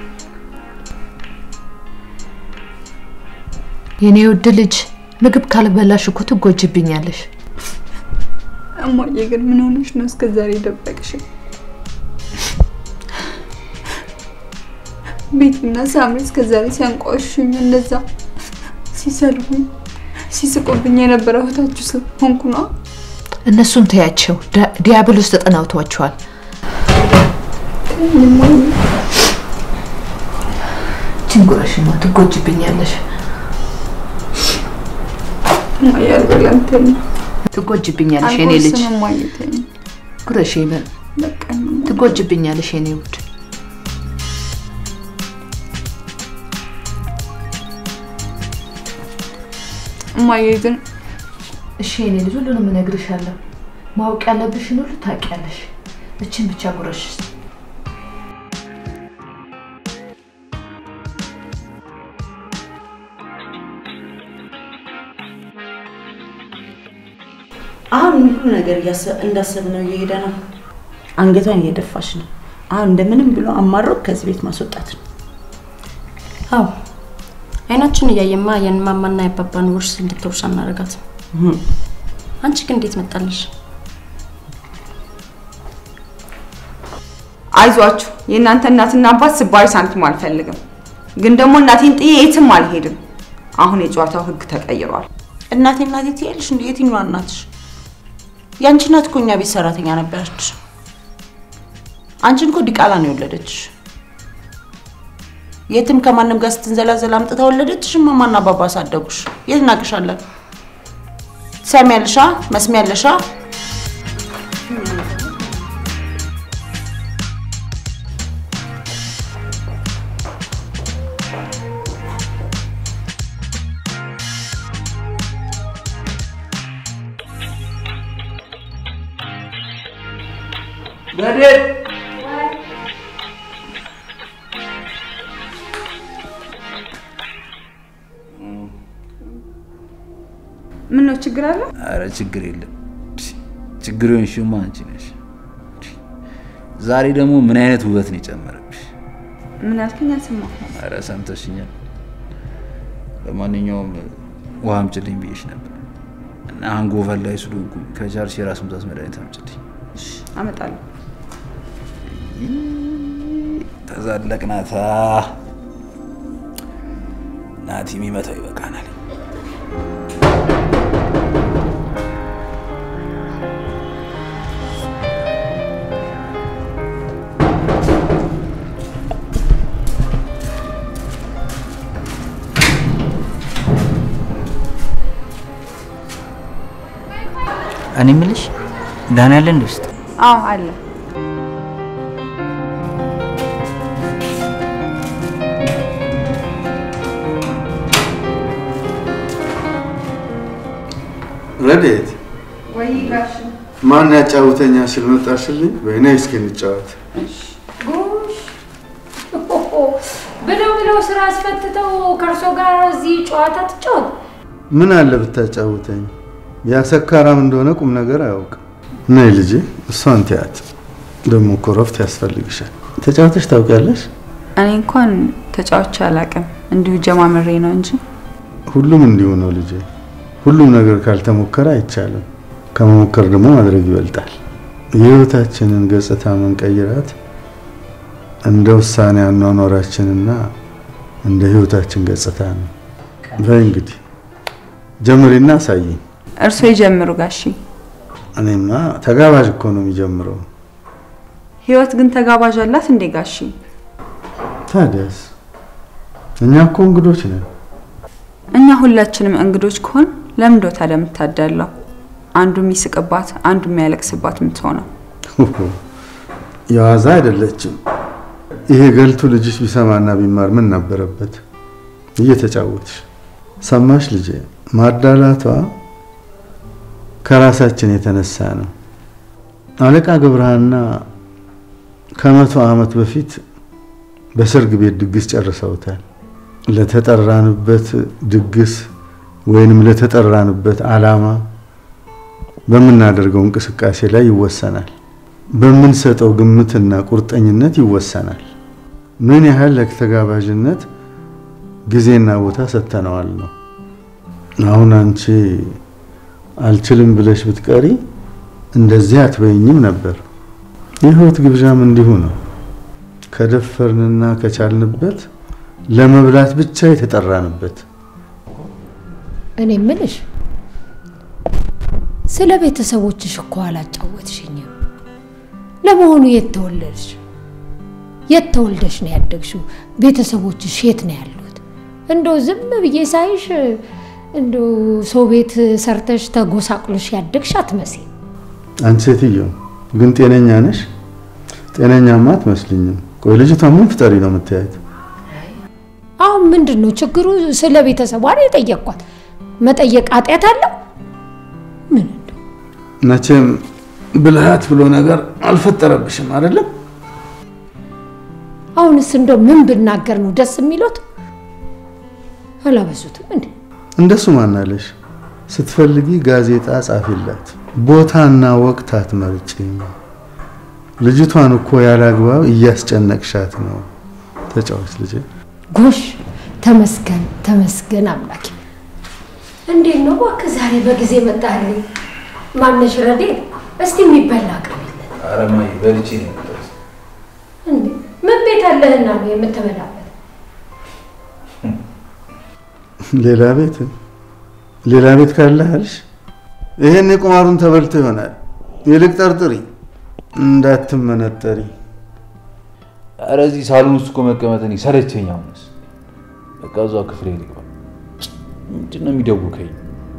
የኔ ውድ ልጅ፣ ምግብ ካልበላሽ እኮ ትጎጅብኛለሽ። እማዬ ግን ምን ሆነሽ ነው እስከ ዛሬ ደበቅሽ? ቤትና ሳምሪ እስከ ዛሬ ሲያንቋሹኝ እንደዛ ሲሰልቡኝ ሲስቁብኝ የነበረ እህታችሁ ስለሆንኩ ነው። እነሱን ተያቸው፣ ዳ- ዲያብሎስ ተጠናውቷቸዋል። እችን ጉረሽማ ትጎጅብኛለሽ፣ እማዬ አልበላም ተይኝ። ትጎጅብኛለሽ የኔ ልጅ። አልቆርስም እማዬ ተይኝ። ጉረሽ ይበል፣ በቃ ትጎጅብኛለሽ የኔ ውድ። እማዬ ግን እሺ የኔ ልጅ፣ ሁሉንም እነግርሻለሁ። ማወቅ ያለብሽን ሁሉ ታውቂያለሽ። እችን ብቻ ጉረሽ። አሁን ሁሉ ነገር እያሰ- እንዳሰብነው እየሄደ ነው። አንገቷን እየደፋች ነው። አሁን እንደምንም ብሎ አማሮ ከዚህ ቤት ማስወጣት ነው። አዎ አይናችን እያየማ የማማና የአባባን ውርስ እንድትወርስ አናደርጋትም። አንቺ ግን እንዴት መጣልሽ? አይዟችሁ የእናንተ እናትና አባት ስባሪ ሳንቲም አልፈልግም። ግን ደግሞ እናቴን ጥዬ የትም አልሄድም። አሁን የጨዋታው ህግ ተቀይሯል። እናቴ እናቴ ትያለሽ እንደ የትኛዋ እናትሽ? ያንቺ እናት እኮ እኛ ቤት ሰራተኛ ነበረች። አንቺን እኮ ዲቃላ ነው የወለደች። የትም ከማንም ጋር ስትንዘላዘል አምጥታ ወለደችሽ። እማማና አባባ አሳደጉሽ። የት እናቅሻለን? ትሰሚያለሻ? መስሚያለሻ? ረድኤት ችግር አለ? አረ ችግር የለም። ችግር የሆንሽማ አንቺ ነሽ። ዛሬ ደግሞ ምን አይነት ውበት ነው የጨመረብሽ? ምን አልከኝ? አልሰማሁም። አረ ሰምተሽኛል። ለማንኛውም ውሃ አምጪልኝ ብዬሽ ነበር እና አንጎቨር ላይ ስለሆንኩኝ ከቻልሽ የራስ ምታት መድኃኒት አምጪልኝ። አመጣለሁ። ተዛለቅናታ። ናቲ የሚመታው ይበቃናል። እኔ የምልሽ ዳን ያለ እንደ ውስጥ አዎ አለ። ረዴት ወይ ጋሽ ማን ያጫውተኛ ስል መጣሽልኝ? በይና እስኪ እንጫወት። ጎሽ ብለው ብለው ስራ አስፈትተው ከእርሶ ጋር እዚህ ጨዋታ ትጫወት። ምን አለ ብታጫውተኝ? ያ ሰካራም እንደሆነ ቁም ነገር አያውቅም። ነይ ልጄ፣ እሷን ትያት። ደግሞ እኮ እረፍት ያስፈልግሻል። ተጫውተሽ ታውቂያለሽ? እኔ እንኳን ተጫውቼ አላውቅም፣ እንዲሁ ጀማምሬ ነው እንጂ ሁሉም እንዲሁ ነው ልጄ። ሁሉም ነገር ካልተሞከረ አይቻልም። ከመሞከር ደግሞ ማድረግ ይበልጣል። የህይወታችንን ገጽታ መንቀይራት እንደ ውሳኔ አኗኗራችንና እንደ ህይወታችን ገጽታ ነው። በይ እንግዲህ ጀምሪና አሳይኝ። እርሶ ይጀምሩ ጋሺ። እኔማ ተጋባዥ እኮ ነው የሚጀምረው። ህይወት ግን ተጋባዥ አላት እንዴ ጋሺ? ታዲያስ እኛ እኮ እንግዶች ነን። እኛ ሁላችንም እንግዶች ከሆን ለምንዶ ታዲያ የምታዳላው? አንዱ የሚስቅባት አንዱ የሚያለቅስባት የምትሆነው የዋዛ አይደለችም። ይሄ ገልቱ ልጅሽ ቢሰማና ቢማር ምን ነበረበት? እየተጫወትሽ ሰማሽ ልጄ። ማዳላቷ ከራሳችን የተነሳ ነው። አለቃ ገብረሃና ከመቶ ዓመት በፊት በሰርግ ቤት ድግስ ጨርሰውታል። ለተጠራንበት ድግስ ወይንም ለተጠራንበት ዓላማ በምናደርገው እንቅስቃሴ ላይ ይወሰናል። በምንሰጠው ግምትና ቁርጠኝነት ይወሰናል። ምን ያህል ለተጋባዥነት ጊዜና ቦታ ሰጥተነዋል ነው። አሁን አንቺ አልችልም ብለሽ ብትቀሪ እንደዚህ አትበይኝም ነበር። የህይወት ግብዣም እንዲሁ ነው። ከደፈርንና ከቻልንበት ለመብላት ብቻ የተጠራንበት። እኔ ምልሽ ስለ ቤተሰቦችሽ እኮ አላጫወትሽኝም። ለመሆኑ የት ተወለድሽ? የት ተወልደሽ ነው ያደግሽው? ቤተሰቦችሽ የት ነው ያሉት? እንደው ዝም ብዬ ሳይሽ እንደው ሰው ቤት ሰርተሽ ተጎሳቅሎሽ ያደግሽ አትመስይም። አንቺ ሴትዮ ግን ጤነኛ ነሽ? ጤነኛማ አትመስልኝም። ቆይ ልጅቷ ምን ፍጠሪ ነው የምታያት? አሁን ምንድን ነው ችግሩ? ስለ ቤተሰቧ ነው የጠየቅኳት። መጠየቅ ኃጢአት አለው? መቼም ብልሃት ብሎ ነገር አልፈጠረብሽም አይደለም? አሁንስ እንደው ምን ብናገር ነው ደስ የሚሉት? አላበዙትም እንዴ? እንደሱ ማናለሽ? ስትፈልጊ ጋዜጣ ጻፊላት፣ ቦታና ወቅት አትመርጪ። ልጅቷን እኮ ያላግባብ እያስጨነቅሻት ነው። ተጫዋች ልጄ። ጎሽ ተመስገን ተመስገን አምላኬ። እንዴት ነው እባክህ ዛሬ በጊዜ መጣህልኝ? ማነሽ ረዴ? እስቲ የሚበላ አቅርቢለት። ኧረ እማዬ በልቼ ነው የመጣሁት። እንዴ ምን ቤት አለህና ነው የምትበላበት? ሌላ ቤት ሌላ ቤት ካለህ አልሽ? ይሄን የቁማሩን ተበልቶ ይሆናል። ይልቅ ጠርጥሪ፣ እንዳትመነጠሪ። ኧረ እዚህ ሳሎን ውስጥ እኮ መቀመጥ እኔ ሰለቸኝ። አሁንስ በቃ እዛው ክፍሌ ልግባ። ምንድን ነው የሚደውከኝ?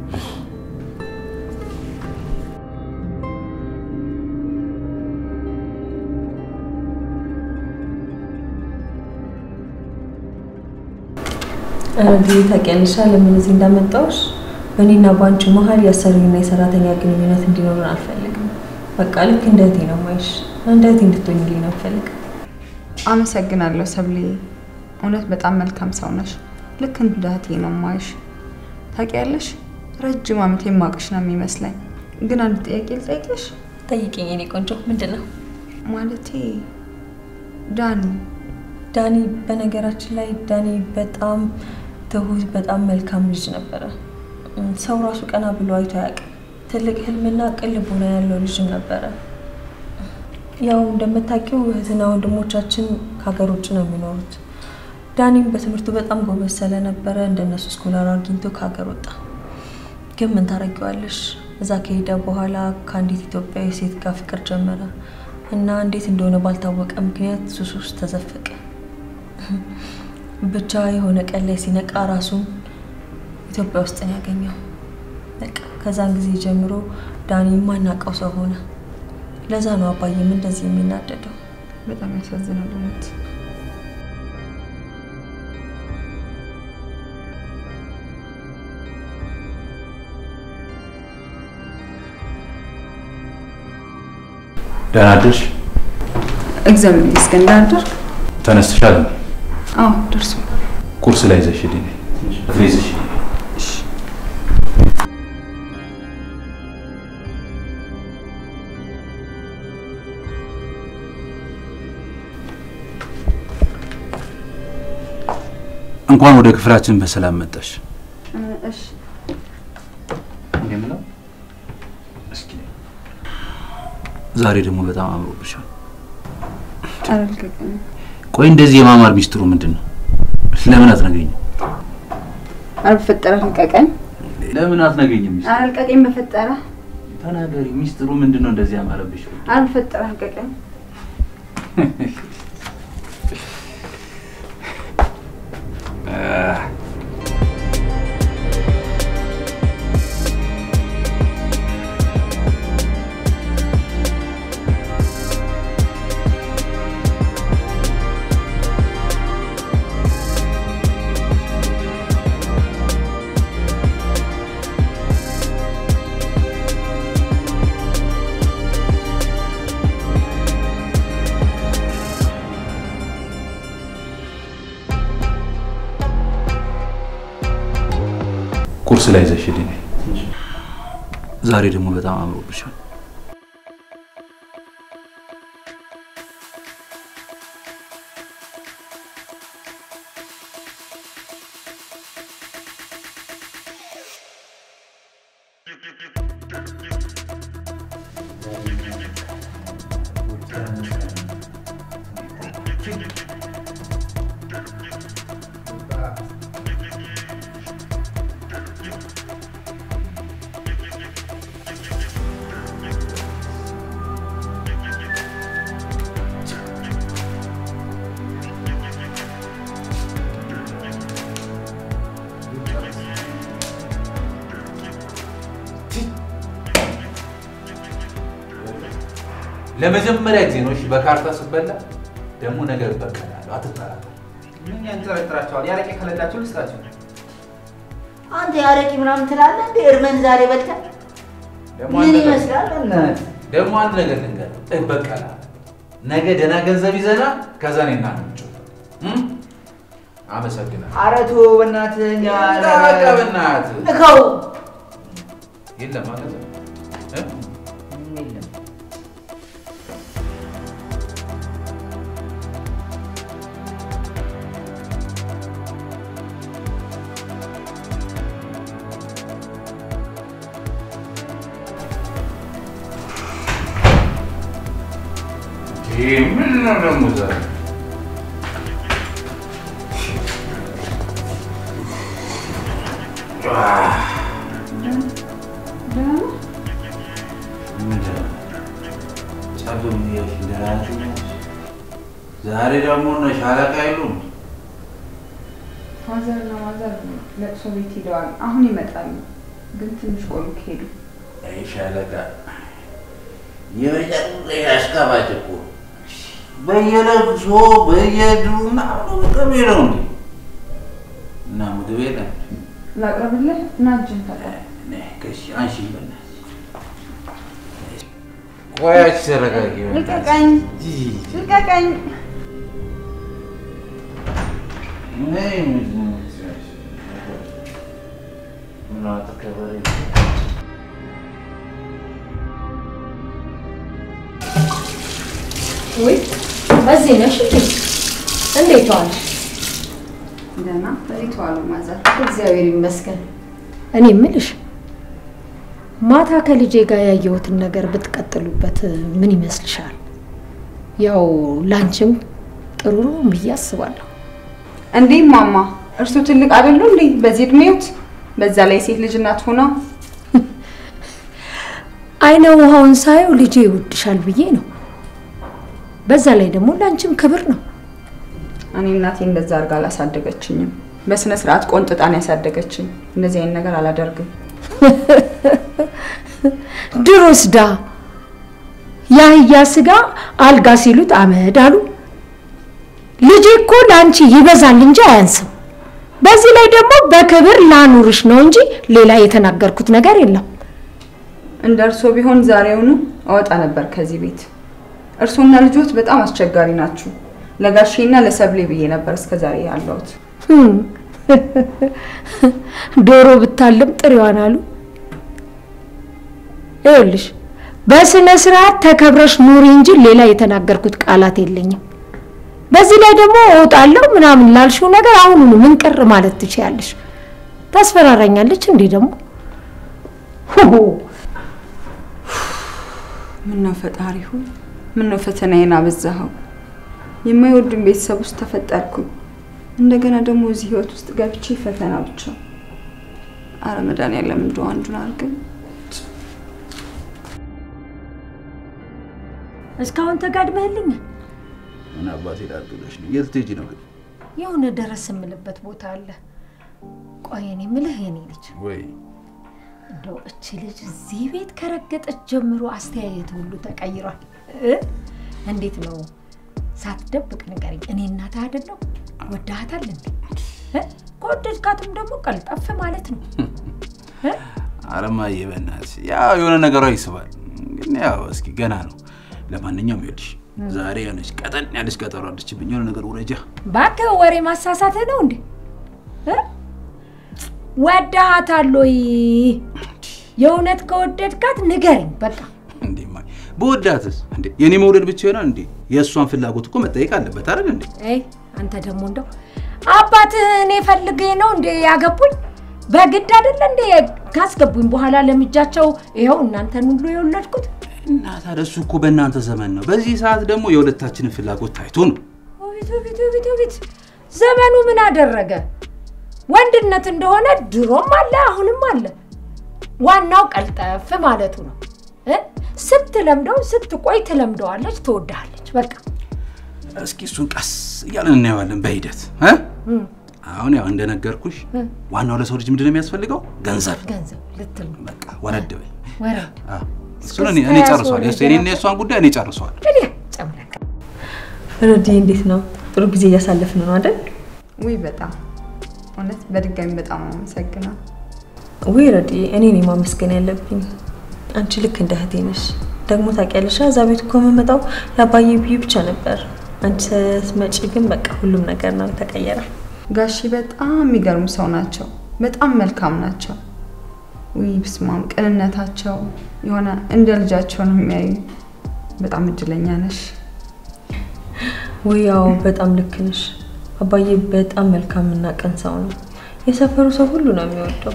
እንግዲህ ታውቂያለሽ ለምን እዚህ እንዳመጣሁሽ በእኔና በአንቺ መሀል የአሰሪና የሰራተኛ ግንኙነት እንዲኖረን አልፈልግም። በቃ ልክ እንደ እህቴ ነው የማይሽ፣ እንደ እህቴ እንድትሆኝልኝ ነው የምፈልገው። አመሰግናለሁ ሰብሌ። እውነት በጣም መልካም ሰው ነሽ። ልክ እንደ እህቴ ነው የማይሽ። ታውቂያለሽ ረጅም ዓመት የማውቅሽ ነው የሚመስለኝ። ግን አንድ ጥያቄ ልጠይቅሽ? ጠይቅኝ የኔ ቆንጆ። ምንድን ነው? ማለቴ ዳኒ ዳኒ በነገራችን ላይ ዳኒ በጣም ትሁት፣ በጣም መልካም ልጅ ነበረ። እም፣ ሰው ራሱ ቀና ብሎ አይቶ አያውቅም። ትልቅ ህልምና ቅን ልቦና ያለው ልጅም ነበረ። ያው እንደምታውቂው እህትና ወንድሞቻችን ከሀገር ውጭ ነው የሚኖሩት። ዳኒም በትምህርቱ በጣም ጎበዝ ስለነበረ እንደነሱ ስኮላር አግኝቶ ከሀገር ወጣ። ግን ምን ታደርጊዋለሽ? እዛ ከሄደ በኋላ ከአንዲት ኢትዮጵያዊ ሴት ጋር ፍቅር ጀመረ እና እንዴት እንደሆነ ባልታወቀ ምክንያት ሱስ ውስጥ ተዘፈቀ። ብቻ የሆነ ቀን ላይ ሲነቃ ራሱን ኢትዮጵያ ውስጥ ነው ያገኘው። በቃ ከዛን ጊዜ ጀምሮ ዳኒ የማናውቀው ሰው ሆነ። ለዛ ነው አባዬም እንደዚህ የሚናደደው። በጣም ያሳዝናል እውነት። ደህና አደርሽ? እግዚአብሔር ይመስገን። ደህና አደርክ? ተነስተሻል? እንዴ? አዎ ደርሶ ቁርስ ላይ ይዘሽ ሂድ። ፍሬ ይዘሽ ሂድ። እንኳን ወደ ክፍላችን በሰላም መጣሽ። እሺ የምለው እስኪ ዛሬ ደግሞ በጣም አምሮብሻል። አልገባኝም። ቆይ እንደዚህ የማማር ሚስጥሩ ምንድን ነው? ለምን አትነግሪኝም? አልበፈጠረ ልቀቀኝ። ለምን አትነግሪኝም? ሚስጥሩ አልቀቀኝ በፈጠረ ተናገሪ። ሚስጥሩ ምንድን ነው እንደዚህ ያማረብሽ? አልበፈጠረ ልቀቀኝ። ቁርስ ላይ ይዘሽ ሂድ። ዛሬ ደግሞ በጣም አምሮብሻል። ለመጀመሪያ ጊዜ ነው እሺ፣ በካርታ ስበላ ደግሞ ነገር እበቀላለሁ። አትጠራጠር። ምን ያንጠረጥራቸዋል? ያረቄ ከሌላቸው ልስጣቸው። አንተ ያረቂ ምናምን ትላለህ እንዴ? እርመን ዛሬ በልተህ ደግሞ ምን አንድ ነገር- ይመስላል? በእናትህ ደግሞ አንድ ነገር ልንገርህ፣ እበቀላለሁ። ነገ ደህና ገንዘብ ይዘና ከዛ እኔና አንተ እንጫወታለን። አመሰግናለሁ። ኧረ ተው በእናትህ እኛ በቃ በእናትህ ንካው። የለም ማለት ነው እ? ይሄ ምን ነው ደግሞ ዛሬ? ዛሬ ደግሞ እነ ሻለቃ የሉም። ፋዘርና ማዘር ለቅሶ ቤት ሄደዋል። አሁን ይመጣሉ፣ ግን ትንሽ ቆዩ ከሄዱ። አይ ሻለቃ የመጨረሻ አስካባጭ እኮ በየለቅሶ በየድሩና አብሮ በቀቤ ነው እንዴ? እና ምግብ የለም። ላቅርብልህ እና እጅን ታጠብ። ከሺ አንሺ በእናትሽ። ቆያች ተረጋጊ። ልቀቀኝ፣ ልቀቀኝ። ነይ ወይ እዚህ ነሽ እንዴ? እንዴት ዋልሽ? ደህና እንዴት ዋሉ ማዘር? እግዚአብሔር ይመስገን። እኔ የምልሽ ማታ ከልጄ ጋር ያየሁትን ነገር ብትቀጥሉበት ምን ይመስልሻል? ያው ላንቺም ጥሩ ነው ብዬ አስባለሁ። እንዴ ማማ፣ እርሱ ትልቅ አይደሉ እንዴ? በዚህ እድሜዎት፣ በዛ ላይ ሴት ልጅ እናት ሆና አይነ ውሃውን ሳየው ልጄ ይወድሻል ብዬ ነው። በዛ ላይ ደግሞ ላንቺም ክብር ነው። እኔ እናቴ እንደዛ አድርጋ አላሳደገችኝም። በስነ ስርዓት ቆንጥጣን ያሳደገችኝ። እንደዚህ አይነት ነገር አላደርግም። ድሮስ ዳ የአህያ ስጋ አልጋ ሲሉት አመድ አሉ። ልጄ እኮ ለአንቺ ይበዛል እንጂ አያንስም። በዚህ ላይ ደግሞ በክብር ላኑርሽ ነው እንጂ ሌላ የተናገርኩት ነገር የለም። እንደ እርሶ ቢሆን ዛሬውኑ እወጣ ነበር ከዚህ ቤት። እርሶና ልጆት በጣም አስቸጋሪ ናችሁ። ለጋሼና ለሰብሌ ብዬ ነበር እስከ ዛሬ ያለሁት። ህም፣ ዶሮ ብታልም ጥሬዋን አሉ። ይኸውልሽ በስነ ስርዓት ተከብረሽ ኑሪ እንጂ ሌላ የተናገርኩት ቃላት የለኝም። በዚህ ላይ ደግሞ እወጣለሁ ምናምን ላልሽው ነገር አሁኑኑ ምን ቅር ማለት ትችያለሽ? ታስፈራራኛለች እንዴ ደግሞ ሁሁ ምነው ፈጣሪ ሆይ፣ ምነው ፈተናዬን አበዛኸው። የማይወዱን ቤተሰብ ውስጥ ተፈጠርኩኝ። እንደገና ደግሞ እዚህ ህይወት ውስጥ ገብቼ ፈተና ብቻ። አረ መድኃኒዓለም እንደው አንዱን አድርገን። እስካሁን ተጋድመህልኛል። ምን አባቴ ላድርግልሽ ነው? የት ልትሄጂ ነው ግን? የሆነ ደረስ የምልበት ቦታ አለ። ቆይ እኔ የምልህ የኔ ልጅ ወይ እንደው እቺ ልጅ እዚህ ቤት ከረገጠች ጀምሮ አስተያየት ሁሉ ተቀይሯል። እ? እንዴት ነው ሳትደብቅ ንገረኝ። እኔ እናትህ አይደለሁ? ወዳሃታል እንዴ? እ? ከወደድካትም ደግሞ ቀልጠፍ ማለት ነው። እ? ኧረ እማዬ በእናትሽ ያው የሆነ ነገሯ ይስባል። ግን ያው እስኪ ገና ነው። ለማንኛውም ይኸውልሽ ዛሬ የሆነች ቀጠን ያለች ቀጠሮ አለችብኝ። የሆነ ነገር ውረጃ። እባክህ ወሬ ማሳሳትህ ነው እንዴ? እ? ወዳሃታል ወይ? የእውነት ከወደድካት ንገረኝ በቃ። እንዴ እማዬ በወዳትስ እንዴ የኔ መውደድ ብቻ ይሆናል እንዴ? የእሷን ፍላጎት እኮ መጠየቅ አለበት አይደል እንዴ? አይ አንተ ደግሞ እንደው አባትህ እኔ ፈልጌ ነው እንዴ ያገቡኝ? በግድ አይደለ እንዴ ካስገቡኝ በኋላ ለምጃቸው ይኸው እናንተን ሁሉ የወለድኩት። እና ታዲያ እሱ እኮ በእናንተ ዘመን ነው። በዚህ ሰዓት ደግሞ የሁለታችንን ፍላጎት ታይቶ ነው። ውቢት ውቢት ውቢት ውቢት ዘመኑ ምን አደረገ? ወንድነት እንደሆነ ድሮም አለ አሁንም አለ። ዋናው ቀልጠፍ ማለቱ ነው። እ? ስትለምደው ስትቆይ ትለምደዋለች፣ ትወድሃለች። በቃ እስኪ እሱን ቀስ እያለን እናየዋለን በሂደት እ? እም፣ አሁን ያው እንደነገርኩሽ እ፣ ዋናው ለሰው ልጅ ምንድን ነው የሚያስፈልገው? ገንዘብ። ገንዘብ ልትል ነው። በቃ ወረድ በይ። ወረድ አዎ፣ እሱን እኔ እኔ ጨርሰዋል። የእሱ- የኔና የእሷን ጉዳይ እኔ ጨርሰዋል። እንግዲህ ጨምረክ ረዲ እንዴት ነው? ጥሩ ጊዜ እያሳለፍን ነው አይደል? ውይ በጣም እውነት በድጋሚ በጣም አመሰግናለሁ። ውይ ረዲ፣ እኔ ነኝ ማመስገን ያለብኝ። አንቺ ልክ እንደ እህቴ ነሽ። ደግሞ ታውቂያለሽ፣ እዛ ቤት እኮ የምመጣው ለአባዬ ብዬ ብቻ ነበር። አንቺ ስትመጪ ግን በቃ ሁሉም ነገር ነው ተቀየረ። ጋሺ በጣም የሚገርሙ ሰው ናቸው። በጣም መልካም ናቸው። ውይ ብስማም ቅንነታቸው የሆነ እንደ ልጃቸው ነው የሚያዩ። በጣም እድለኛ ነሽ። ውይ ያው በጣም ልክ ነሽ። አባዬ በጣም መልካምና ቅን ሰው ነው። የሰፈሩ ሰው ሁሉ ነው የሚወደው።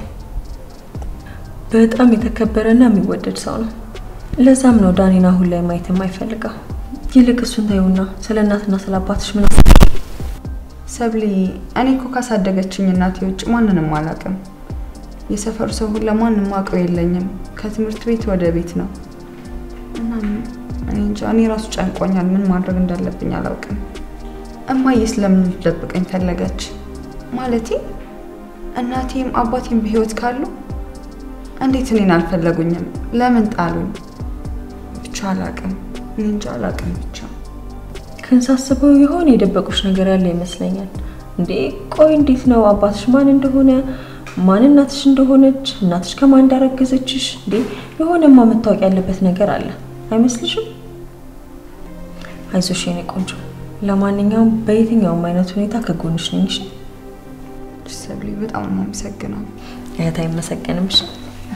በጣም የተከበረና የሚወደድ ሰው ነው። ለዛም ነው ዳኒን አሁን ላይ ማየት የማይፈልገው። ይልቅ እሱን ታዩና ስለ እናትና ስለ አባትሽ ምን ሰብሊ፣ እኔ እኮ ካሳደገችኝ እናቴ ውጭ ማንንም አላውቅም። የሰፈሩ ሰው ሁሉ ማንም አውቀው የለኝም። ከትምህርት ቤት ወደ ቤት ነው። እናም እኔ እንጃ፣ እኔ ራሱ ጨንቆኛል። ምን ማድረግ እንዳለብኝ አላውቅም። እማዬ ስለምን ልትደብቀኝ ፈለገች? ማለቴ እናቴም አባቴም በህይወት ካሉ እንዴት እኔን አልፈለጉኝም? ለምን ጣሉኝ? ብቻ አላውቅም። እኔ እንጃ አላውቅም ብቻ ክንሳስበው የሆነ የደበቁሽ ነገር ያለ ይመስለኛል። እንዴ ቆይ እንዴት ነው አባትሽ ማን እንደሆነ ማን እናትሽ እንደሆነች እናትሽ ከማን እንዳረገዘችሽ እንዴ የሆነማ መታወቅ ያለበት ነገር አለ አይመስልሽም? አይዞሽ የኔ ቆንጆ። ለማንኛውም በየትኛውም አይነት ሁኔታ ከጎንሽ ነኝ። እሺ? ሰብሊ፣ በጣም ነው የማመሰግነው። እህት አይመሰገንም። እሺ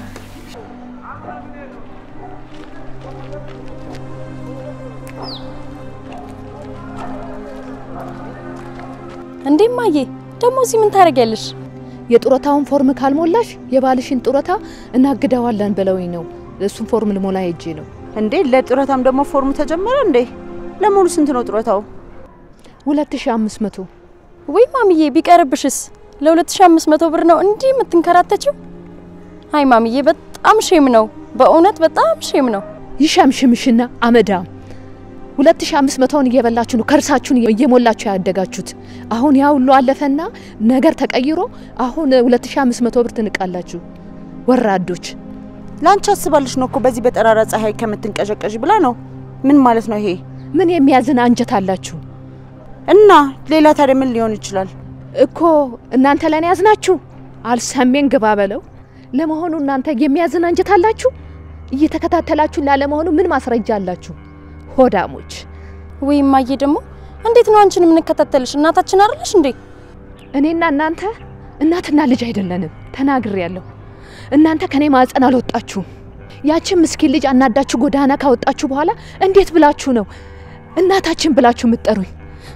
እንዴ ማዬ፣ ደግሞ እዚህ ምን ታደርጊያለሽ? የጡረታውን ፎርም ካልሞላሽ የባልሽን ጡረታ እናግደዋለን ብለውኝ ነው። እሱን ፎርም ልሞላ ሄጄ ነው። እንዴ ለጡረታም ደግሞ ፎርሙ ተጀመረ እንዴ? ለመሆኑ ስንት ነው ጡረታው? ሁለት ሺ አምስት መቶ ወይ ማሚዬ፣ ቢቀርብሽስ? ለ2500 ብር ነው እንዲህ የምትንከራተችው? አይ ማሚዬ፣ በጣም ሼም ነው። በእውነት በጣም ሼም ነው። ይሸምሽምሽና አመዳም ሁለት ሺ አምስት መቶውን እየበላችሁ ነው ከርሳችሁን እየሞላችሁ ያደጋችሁት። አሁን ያ ሁሉ አለፈና ነገር ተቀይሮ አሁን ሁለት ሺ አምስት መቶ ብር ትንቃላችሁ። ወራዶች ለአንቺ አስባልሽ ነው እኮ በዚህ በጠራራ ፀሐይ ከምትንቀዠቀዥ ብላ ነው። ምን ማለት ነው ይሄ? ምን የሚያዝን አንጀት አላችሁ? እና ሌላ ታዲያ ምን ሊሆን ይችላል? እኮ እናንተ ለኔ ያዝናችሁ አልሰሜን ግባ በለው። ለመሆኑ እናንተ የሚያዝን አንጀት አላችሁ? እየተከታተላችሁ ላለመሆኑ ምን ማስረጃ አላችሁ? ሆዳሞች። ወይ እማዬ ደግሞ እንዴት ነው አንቺን የምንከታተልሽ? እናታችን አይደለሽ እንዴ? እኔና እናንተ እናትና ልጅ አይደለንም። ተናግሬያለሁ። እናንተ ከኔ ማህፀን አልወጣችሁም። ያችን ምስኪን ልጅ አናዳችሁ ጎዳና ካወጣችሁ በኋላ እንዴት ብላችሁ ነው እናታችን ብላችሁ የምትጠሩኝ?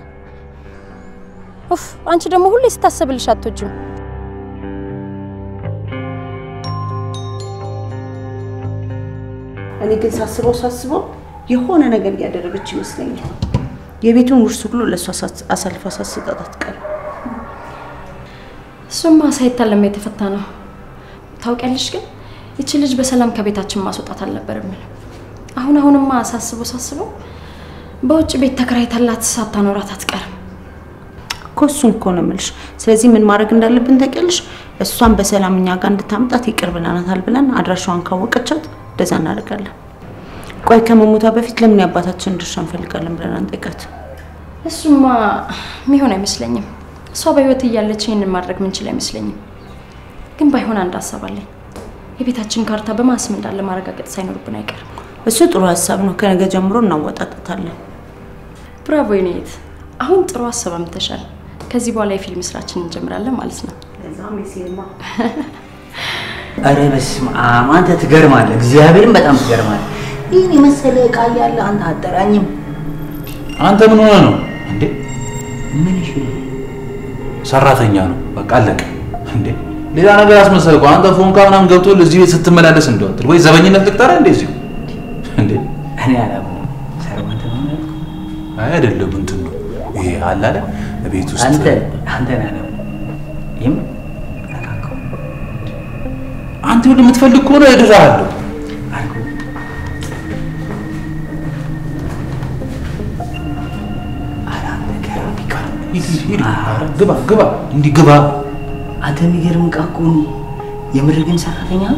ኡፍ አንቺ ደግሞ ሁሌ ስታሰብልሽ አትወጂም። እኔ ግን ሳስበው ሳስበው የሆነ ነገር እያደረገች ይመስለኛል። የቤቱን ውርስ ሁሉ ለእሷ አሳልፋ ሳትሰጣት አትቀርም። እሱማ ሳይታለም የተፈታ ነው። ታውቂያለሽ፣ ግን ይቺ ልጅ በሰላም ከቤታችን ማስወጣት አልነበረም። አሁን አሁንማ ሳስበው ሳስበው በውጭ ቤት ተከራይታላት ሳታኖራት አትቀርም። እኮ እሱን እኮ ነው የምልሽ። ስለዚህ ምን ማድረግ እንዳለብን ታውቂያለሽ? እሷን በሰላም እኛ ጋር እንድታምጣት ይቅር ብለናታል ብለን አድራሻዋን ካወቀቻት እንደዛ እናደርጋለን። ቆይ ከመሞቷ በፊት ለምን የአባታችን ድርሻ እንፈልጋለን ብለን አንጠይቃት? እሱማ የሚሆን አይመስለኝም። እሷ በህይወት እያለች ይህንን ማድረግ ምንችል አይመስለኝም። ግን ባይሆን አንድ ሀሳብ አለኝ። የቤታችን ካርታ በማን ስም እንዳለ ማረጋገጥ ሳይኖርብን አይቀርም። እሱ ጥሩ ሀሳብ ነው። ከነገ ጀምሮ እናወጣጣታለን። ብራቮ የኔት፣ አሁን ጥሩ ሀሳብ አምጥተሻል። ከዚህ በኋላ የፊልም ስራችን እንጀምራለን ማለት ነው። አረ በስመ አብ አንተ ትገርማለህ። እግዚአብሔርን በጣም ትገርማለህ። ይህን የመሰለ እቃ እያለ አንተ አጠራኝም። አንተ ምን ሆነ ነው እንዴ? ምን እሺ ነው? ሰራተኛ ነው በቃ አለቀ። እንዴ ሌላ ነገር አስመሰልከው። አንተ ፎንካ ምናምን ገብቶ እዚህ ቤት ስትመላለስ እንደወትል ወይ ዘበኝነት ልቅጠረ እንዴ እዚሁ እንዴ? እኔ አላምንም። ሰርቫንት ነው ያልኩህ? አይ አይደለም፣ እንትን ነው ይሄ አለ አይደል ቤት ውስጥ አንተ አንተን አላምንም። ይህም አንተ ሁሉ የምትፈልግ ከሆነ እድርሃለሁ። ሂድ ሂድ ሂድ። ኧረ ግባ ግባ፣ እንዲህ ግባ። አንተ የሚገርም እቃ እኮ ነው። የምር ግን ሰራተኛ ነው?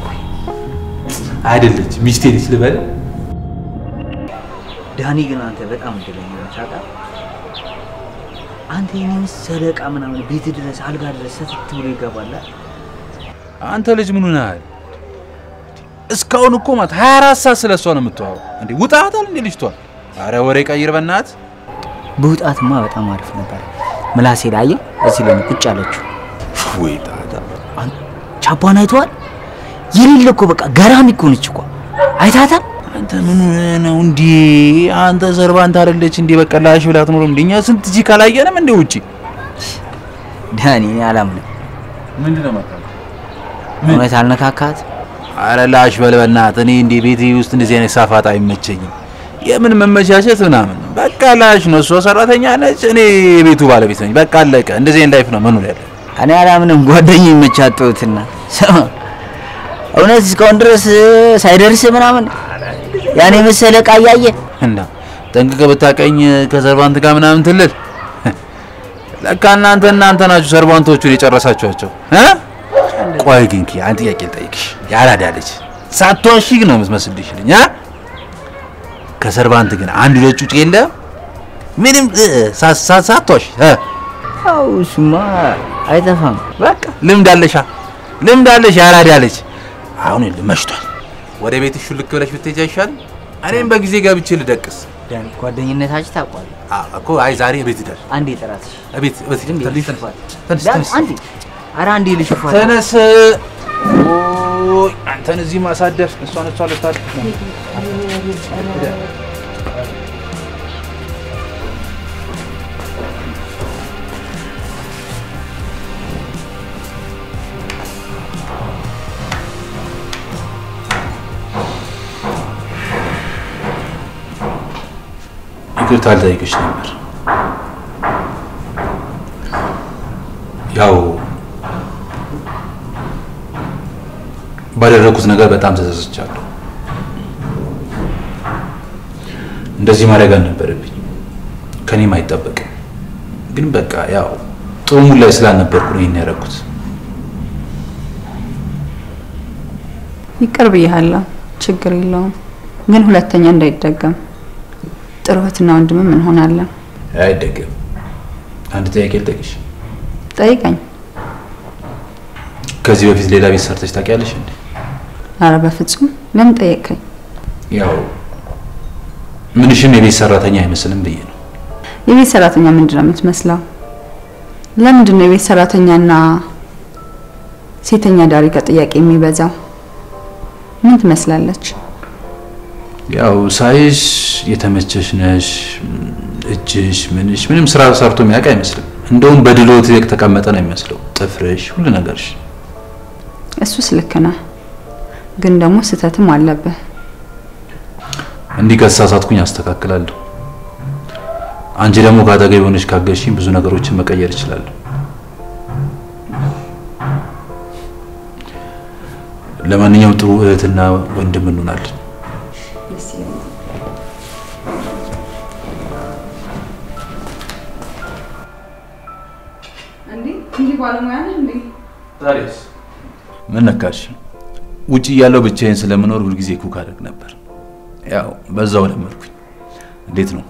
አይደለች ሚስቴ ነች ልበል። ዳኒ ግን አንተ በጣም እድለኛ ነህ። ታውቃለህ? አንተ የኔ መሰለ እቃ ምናምን ቤት ድረስ አልጋ ድረስ ሰትት ብሎ ይገባል። አንተ ልጅ ምን ሆነሃል? እስካሁን እኮ ማለት 24 ሰዓት ስለ እሷ ነው የምትዋው። እንዴ ውጣታል እንዴ ልጅቷ? አረ ወሬ ቀይር በእናትህ። ብውጣትማ በጣም አሪፍ ነበር። ምላሴ ላይ አየህ፣ እዚህ ላይ ነው ቁጭ አለችው። ወይ ጣጣ ቻፓን አይተዋል? የሌለ እኮ በቃ ገራሚ እኮ ነች እኮ አይታታል። አንተ ምን ሆነህ ነው እንዴ? አንተ ሰርቫንት አይደለች እንዴ? በቃ ላሽ ብላ አትኖርም እንዴ? እኛ ስንት ጂ ካላየንም እንዴ ውጪ። ዳኒ እኔ አላምንም። ምንድነው መጣ? እውነት አልነካካት። አረ ላሽ በል በእናትህ። እኔ እንዴ ቤቴ ውስጥ እንደዚህ አይነት ሳፋት አይመቸኝም። የምን መመቻቸት ምናምን። በቃ ላሽ ነው። እሷ ሰራተኛ ነች፣ እኔ የቤቱ ባለቤት ነኝ። በቃ አለቀ። እንደዚህ አይነት ላይፍ ነው መኖር ያለ። እኔ አላምንም። ጓደኛዬ መቻጠውትና ስማ፣ እውነት እስካሁን ድረስ ሳይደርስ ምናምን ያኔ መሰለ እቃ እያየ እና ጠንቅቀህ ብታቀኝ ከሰርቫንት ጋር ምናምን ትልል። ለካ እናንተ እናንተ ናችሁ ሰርቫንቶቹን የጨረሳችኋቸው እ ቆይ ግን ኪ አንድ ጥያቄ ልጠይቅሽ። ያራዳ ልጅ ሳትዋሺ ነው የምትመስልሽ ልኝ አ ከሰርቫንት ግን አንድ ሁለት ጩጬ የለ ምንም እ፣ ሳ- ሳ- ሳትዋሺ እ አው እሱማ አይጠፋም። በቃ ልምድ አለሻ ልምድ አለሽ። ያራዳ ልጅ አሁን ይኸውልህ መሽቷል። ወደ ቤትሽ ሹልክ ብለሽ ብትሄጂ አይሻልም? እኔም በጊዜ ገብቼ ልደቅስ ዳኒ ጓደኝነታችን ታውቋል። አ እኮ አይ ዛሬ ቤት ይደር አንዴ ጥራትሽ ቤት ቤት ዝም ብዬ ትንሽ ልትፋት። ትንሽ ዳኒ ትንሽ አንዴ ኧረ አንዴ ልሽፋ ተነስ። ኦይ አንተን እዚህ ማሳደር እሷን እሷ ልታልፍ ነው። ይቅርታ ልጠይቅሽ ነበር። ያው ባደረኩት ነገር በጣም ተጸጽቻለሁ። እንደዚህ ማድረግ አልነበረብኝ፣ ከኔም አይጠበቅም። ግን በቃ ያው ጥሩ ሙድ ላይ ስላልነበርኩ ነው ይሄን ያደረኩት። ይቅር ብያለሁ፣ ችግር የለውም። ግን ሁለተኛ እንዳይደገም ጥሩ እህትና ወንድምም እንሆናለን። አይደገም። አንድ ጥያቄ ልጠይቅሽ። ጠይቀኝ። ከዚህ በፊት ሌላ ቤት ሰርተሽ ታውቂያለሽ እንዴ? አረ በፍጹም ለምን ጠየቅከኝ? ያው ምንሽም የቤት ሰራተኛ አይመስልም ብዬ ነው። የቤት ሰራተኛ ምንድን ነው የምትመስለው? ለምንድን ነው የቤት ሰራተኛና ሴተኛ ዳሪ ጋር ጥያቄ የሚበዛው? ምን ትመስላለች? ያው ሳይሽ የተመቸሽ ነሽ፣ እጅሽ ምንሽ ምንም ስራ ሰርቶ የሚያውቅ አይመስልም። እንደውም በድሎት የተቀመጠ ነው የሚመስለው። ጥፍርሽ፣ ሁሉ ነገርሽ። እሱስ ልክ ነህ፣ ግን ደግሞ ስህተትም አለብህ። እንዲህ ከተሳሳትኩኝ አስተካክላለሁ። አንቺ ደግሞ ከአጠገብ የሆነች ካገዝሽኝ ብዙ ነገሮችን መቀየር እችላለሁ። ለማንኛውም ጥሩ እህትና ወንድም እንሆናለን። እንዲህ ባለሙያ ነህ እንዴ? ዛሬስ ምን ነካሽ? ውጭ እያለሁ ብቻዬን ስለምኖር ሁልጊዜ ኩክ አደርግ ነበር። ያው በዛው ለመድኩኝ። እንዴት ነው?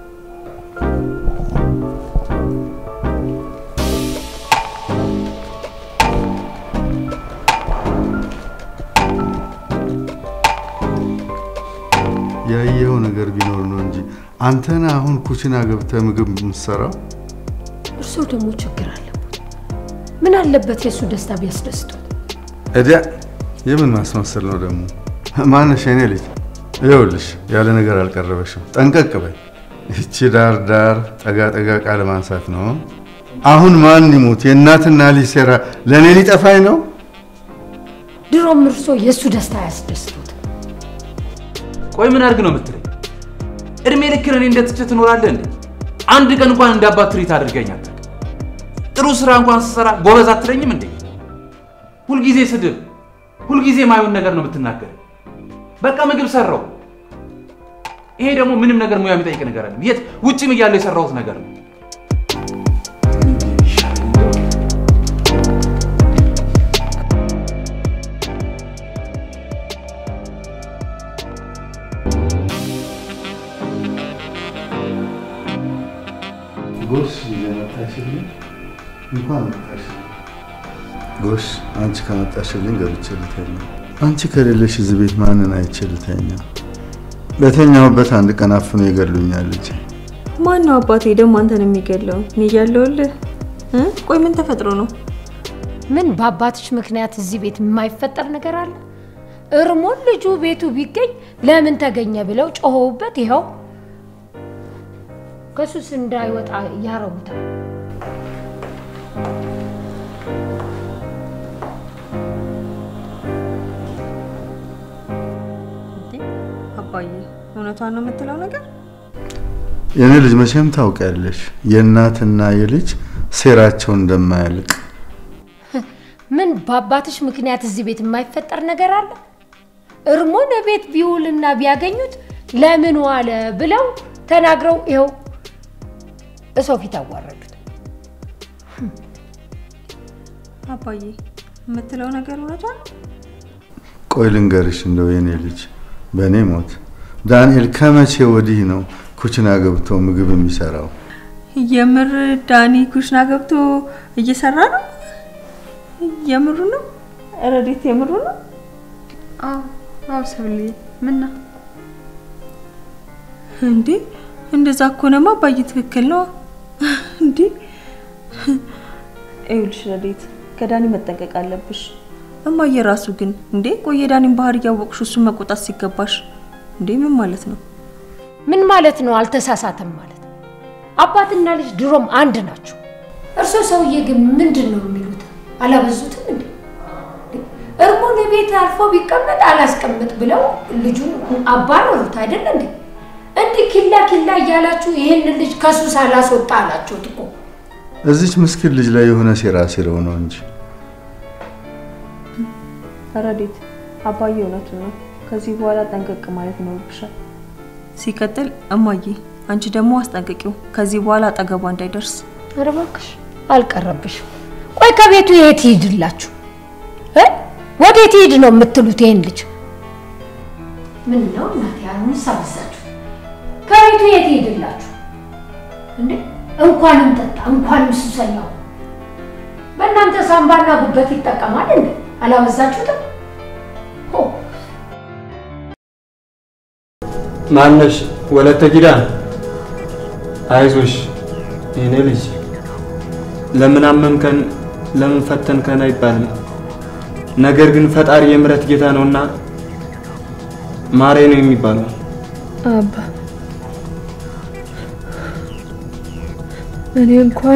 ያየኸው ነገር ቢኖር ነው እንጂ አንተን አሁን ኩችና ገብተህ ምግብ የምትሰራው እርሶ ደግሞ ችግር አለበት። ምን አለበት የእሱ ደስታ ቢያስደስቱት? እዲያ የምን ማስመሰል ነው ደግሞ? ማነሽ የኔ ልጅ? ይኸውልሽ ያለ ነገር አልቀረበሽም። ጠንቀቅ በይ። ይቺ ዳር ዳር ጠጋ ጠጋ ቃል ማንሳት ነው። አሁን ማን ይሙት የእናትና ልጅ ሴራ ለእኔ ሊጠፋኝ ነው? ድሮም እርሶ የእሱ ደስታ አያስደስቱት። ቆይ ምን አድርግ ነው የምትለኝ? እድሜ ልክን እኔ እንደትቼ ትኖራለህ እንዴ? አንድ ቀን እንኳን እንደ አባት ትሪት አድርገኛል። ጥሩ ስራ እንኳን ስሰራ ጎበዝ አትለኝም እንዴ? ሁልጊዜ ስድብ፣ ሁልጊዜ ማይሆን ነገር ነው የምትናገር። በቃ ምግብ ሰራው። ይሄ ደግሞ ምንም ነገር ሙያ የሚጠይቅ ነገር አለ። የት ውጭም እያለሁ የሰራሁት ነገር ነው። ጎሽ መጣሽልኝ፣ እንኳን መጣሽልኝ። ጎሽ አንቺ ከመጣሽልኝ ገብቼ ልተኛ። አንቺ ከሌለሽ እዚህ ቤት ማንን አይቼ ልተኛ? በተኛሁበት አንድ ቀን አፍኖ ይገሉኛል ልጄ። ማን ነው አባቴ ደግሞ አንተን የሚገለው? እኔ እያለሁልህ እ? ቆይ ምን ተፈጥሮ ነው? ምን በአባትሽ ምክንያት እዚህ ቤት የማይፈጠር ነገር አለ? እርሞን ልጁ ቤቱ ቢገኝ ለምን ተገኘ ብለው ጮኸውበት ይኸው ከሱስ እንዳይወጣ ያረጉታል። አባዬ እውነቷን ነው የምትለው ነገር? የኔ ልጅ መቼም ታውቂያለሽ የእናትና የልጅ ሴራቸው እንደማያልቅ። ምን በአባትሽ ምክንያት እዚህ ቤት የማይፈጠር ነገር አለ? እርሞን ቤት ቢውልና ቢያገኙት ለምን ዋለ ብለው ተናግረው ይኸው እሰው ፊት አዋረዱት። አባዬ የምትለው ነገር እውነቷን ነው? ቆይ ልንገርሽ እንደው የኔ ልጅ በእኔ ሞት ዳንኤል ከመቼ ወዲህ ነው ኩችና ገብቶ ምግብ የሚሰራው? የምር ዳኒ ኩሽና ገብቶ እየሰራ ነው? የምሩ ነው? ረዴት የምሩ ነው? አዎ አዎ፣ ሰብሌ ምን ነው እንዴ? እንደዛ ከሆነማ አባዬ ትክክል ነው እንዴ? ይኸውልሽ ረዴት፣ ከዳኒ መጠንቀቅ አለብሽ። እማዬ ራሱ ግን እንዴ ቆይ የዳኒን ባህሪ እያወቅሽ እሱን መቆጣት ሲገባሽ እንዴ ምን ማለት ነው? ምን ማለት ነው? አልተሳሳተም ማለት አባትና ልጅ ድሮም አንድ ናቸው። እርሶ ሰውዬ ግን ምንድን ነው የሚሉት? አላበዙትም እንዴ? እርሙን ቤት አልፎ ቢቀመጥ አላስቀምጥ ብለው ልጁን አባረሩት አይደለ እንዴ? እንዲህ ኪላ ኪላ እያላችሁ ይህንን ልጅ ከሱስ አላስወጣ አላችሁት እኮ። እዚች ምስኪን ልጅ ላይ የሆነ ሴራ ሲረው ነው እንጂ ረዴት አባዬ እውነቱ ነው። ከዚህ በኋላ ጠንቀቅ ማለት ይኖርብሻል። ሲቀጥል እማዬ አንቺ ደግሞ አስጠንቅቂው ከዚህ በኋላ አጠገቧ እንዳይደርስ። ኧረ እባክሽ አልቀረብሽም። ቆይ ከቤቱ የት ይሄድላችሁ እ ወዴት ይሄድ ነው የምትሉት? ይሄን ልጅ ምን ነው እናቴ አሁን ሳበዛችሁ። ከቤቱ የት ይሄድላችሁ እንዴ? እንኳንም ጠጣ እንኳንም ሱሰኛው በእናንተ ሳምባና ጉበት ይጠቀማል እንዴ? አላበዛችሁትም? ሆ ማነሽ? ወለተ ኪዳን አይዞሽ የኔ ልጅ። ለምን አመምከን ለምን ፈተንከን አይባልም። ነገር ግን ፈጣሪ የምሕረት ጌታ ነውና ማሬ ነው የሚባለው። አባ እኔ እንኳን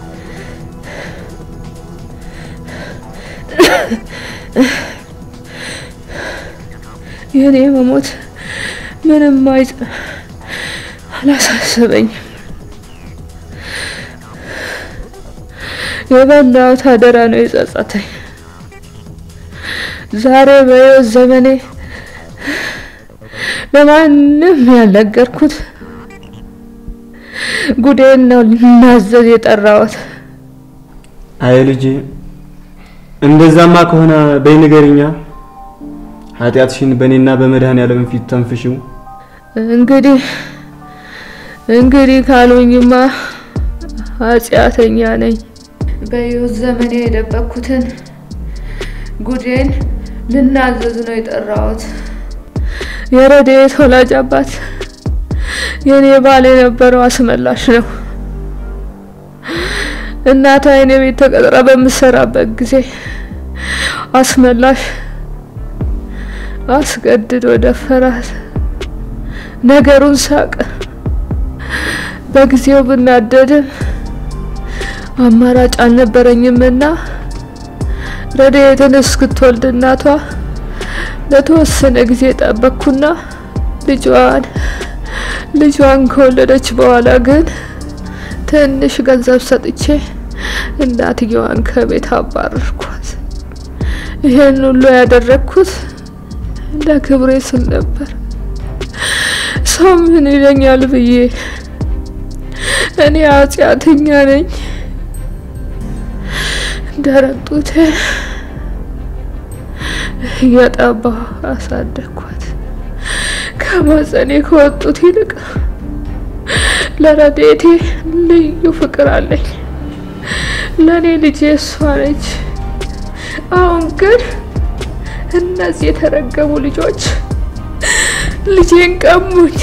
የእኔ መሞት ምንም አይጽ አላሳሰበኝም። የበላሁት አደራ ነው የጸጸተኝ። ዛሬ በሕይወት ዘመኔ ለማንም ያልነገርኩት ጉዴን ነው ልናዘዝ የጠራሁት። አይ ልጄ፣ እንደዛማ ከሆነ በይ ንገሪኛ። ኃጢአትሽን በእኔና በመድኃኔዓለም ፊት ተንፍሽው። እንግዲህ እንግዲህ ካሉኝማ ኃጢአተኛ ነኝ። በሕይወት ዘመኔ የደበቅኩትን ጉዴን ልናዘዝ ነው የጠራሁት። የረድኤት ወላጅ አባት የኔ ባል የነበረው አስመላሽ ነው። እናቷ የኔ ቤት ተቀጥራ በምሰራበት ጊዜ አስመላሽ አስገድዶ ደፈራት። ነገሩን ሳቅ። በጊዜው ብናደድም አማራጭ አልነበረኝምና ረድኤትን እስክትወልድ እናቷ ለተወሰነ ጊዜ ጠበቅኩና ልጇን ልጇን ከወለደች በኋላ ግን ትንሽ ገንዘብ ሰጥቼ እናትየዋን ከቤት አባረርኳት። ይሄን ሁሉ ያደረግኩት ለክብሬ ስል ነበር። ሰው ምን ይለኛል ብዬ እኔ ኃጢአተኛ ነኝ። ደረቅ ጡቴን እያጠባሁ አሳደግኳት። ከማጸኔ ከወጡት ይልቅ ለረድኤቴ ልዩ ፍቅር አለኝ። ለእኔ ልጄ እሷ ነች። አሁን ግን እነዚህ የተረገሙ ልጆች ልጄን ቀሙኝ፣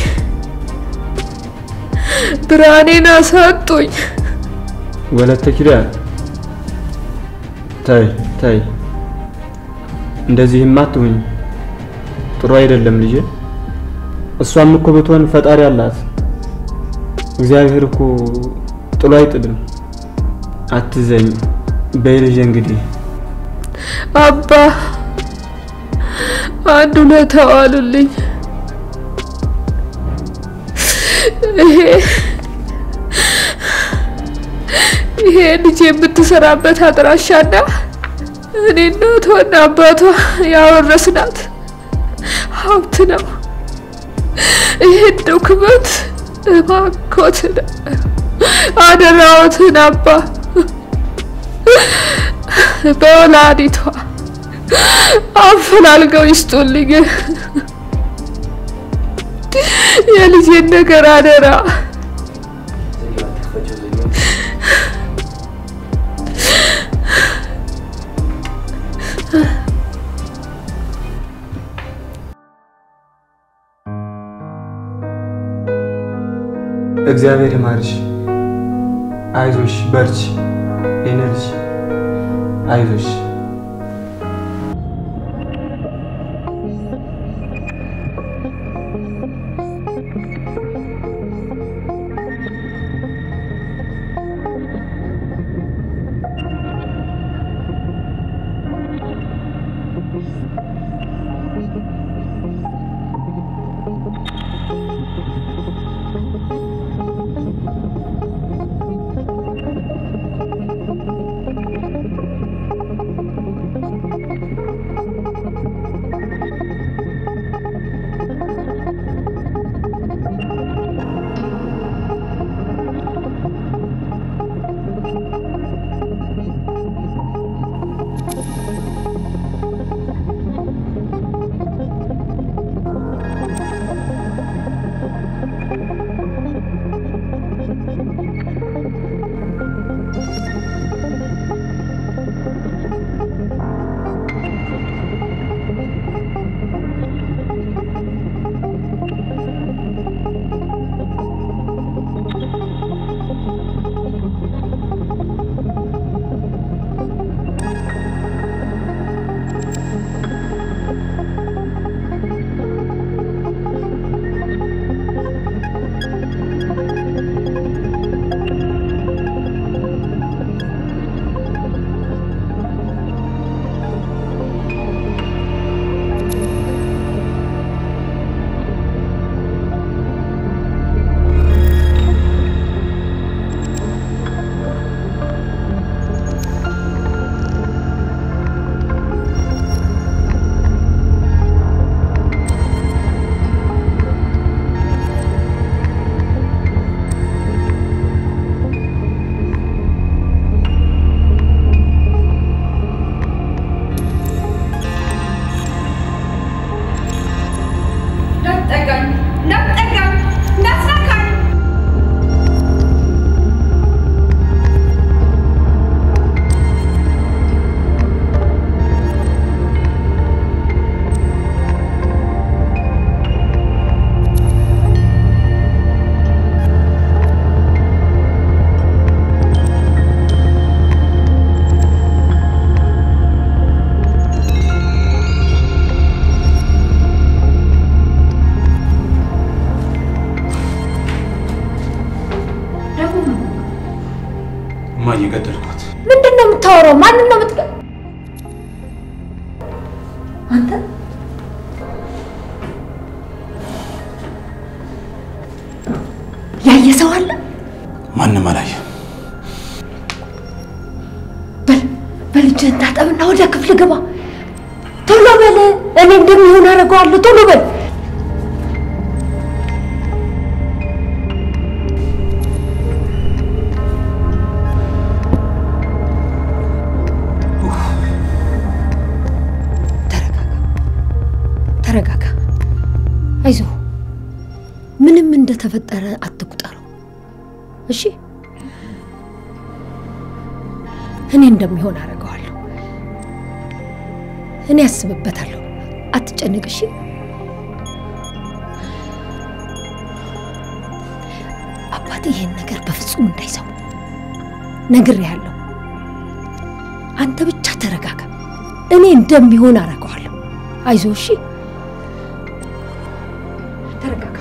ብርሃኔን አሳጡኝ። ወለተ ኪዳን ታይ ታይ፣ እንደዚህማ አትሁኝ። ጥሩ አይደለም ልጄ። እሷም እኮ ብትሆን ፈጣሪ አላት። እግዚአብሔር እኮ ጥሎ አይጥልም። አትዘኝ በይ ልጄ። እንግዲህ አባ አንድ ውለታ ዋሉልኝ። ይሄ ይሄ ልጅ የምትሰራበት አድራሻና እኔ እናቷና አባቷ ያወረስናት ሀብት ነው። ይሄን ዶክመንት እባክዎትን አደራዎትን አባ በወላዲቷ አፈላልገው ይስጡልኝ። የልጄን ነገር አደራ። እግዚአብሔር ይማርሽ። አይዞሽ፣ በርቺ የኔ ልጅ። አይዞሽ። እንዳትጠጋኝ እንዳትጠጋኝ እንዳትነካኝ እማዬ ገደልኳት። ምንድን ነው የምታወራው? ማንን ነው የምትገ አንተ ያየ ሰው አለ? ማንም አላየም። በል እጅህን ታጠብና ወደ ክፍል ግባ። ቶሎ በል። እኔ እንደሚሆን አደርገዋለሁ። ቶሎ በል። ተረጋጋ። አይዞህ። ምንም እንደተፈጠረ አትቁጠረው። እሺ፣ እኔ እንደሚሆን አደርገዋለሁ። እኔ አስብበታለሁ። አትጨነቅ። እሺ። አባት ይሄን ነገር በፍጹም እንዳይሰሙ ነግሬሃለሁ። አንተ ብቻ ተረጋጋ። እኔ እንደሚሆን አደርገዋለሁ። አይዞህ። እሺ። ተረጋጋ።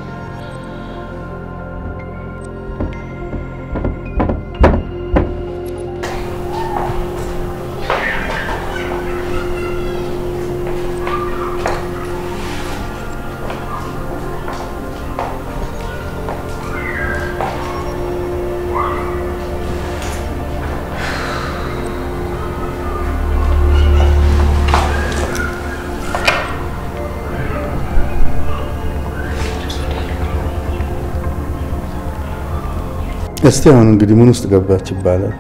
እስቲ አሁን እንግዲህ ምን ውስጥ ገባች ይባላል?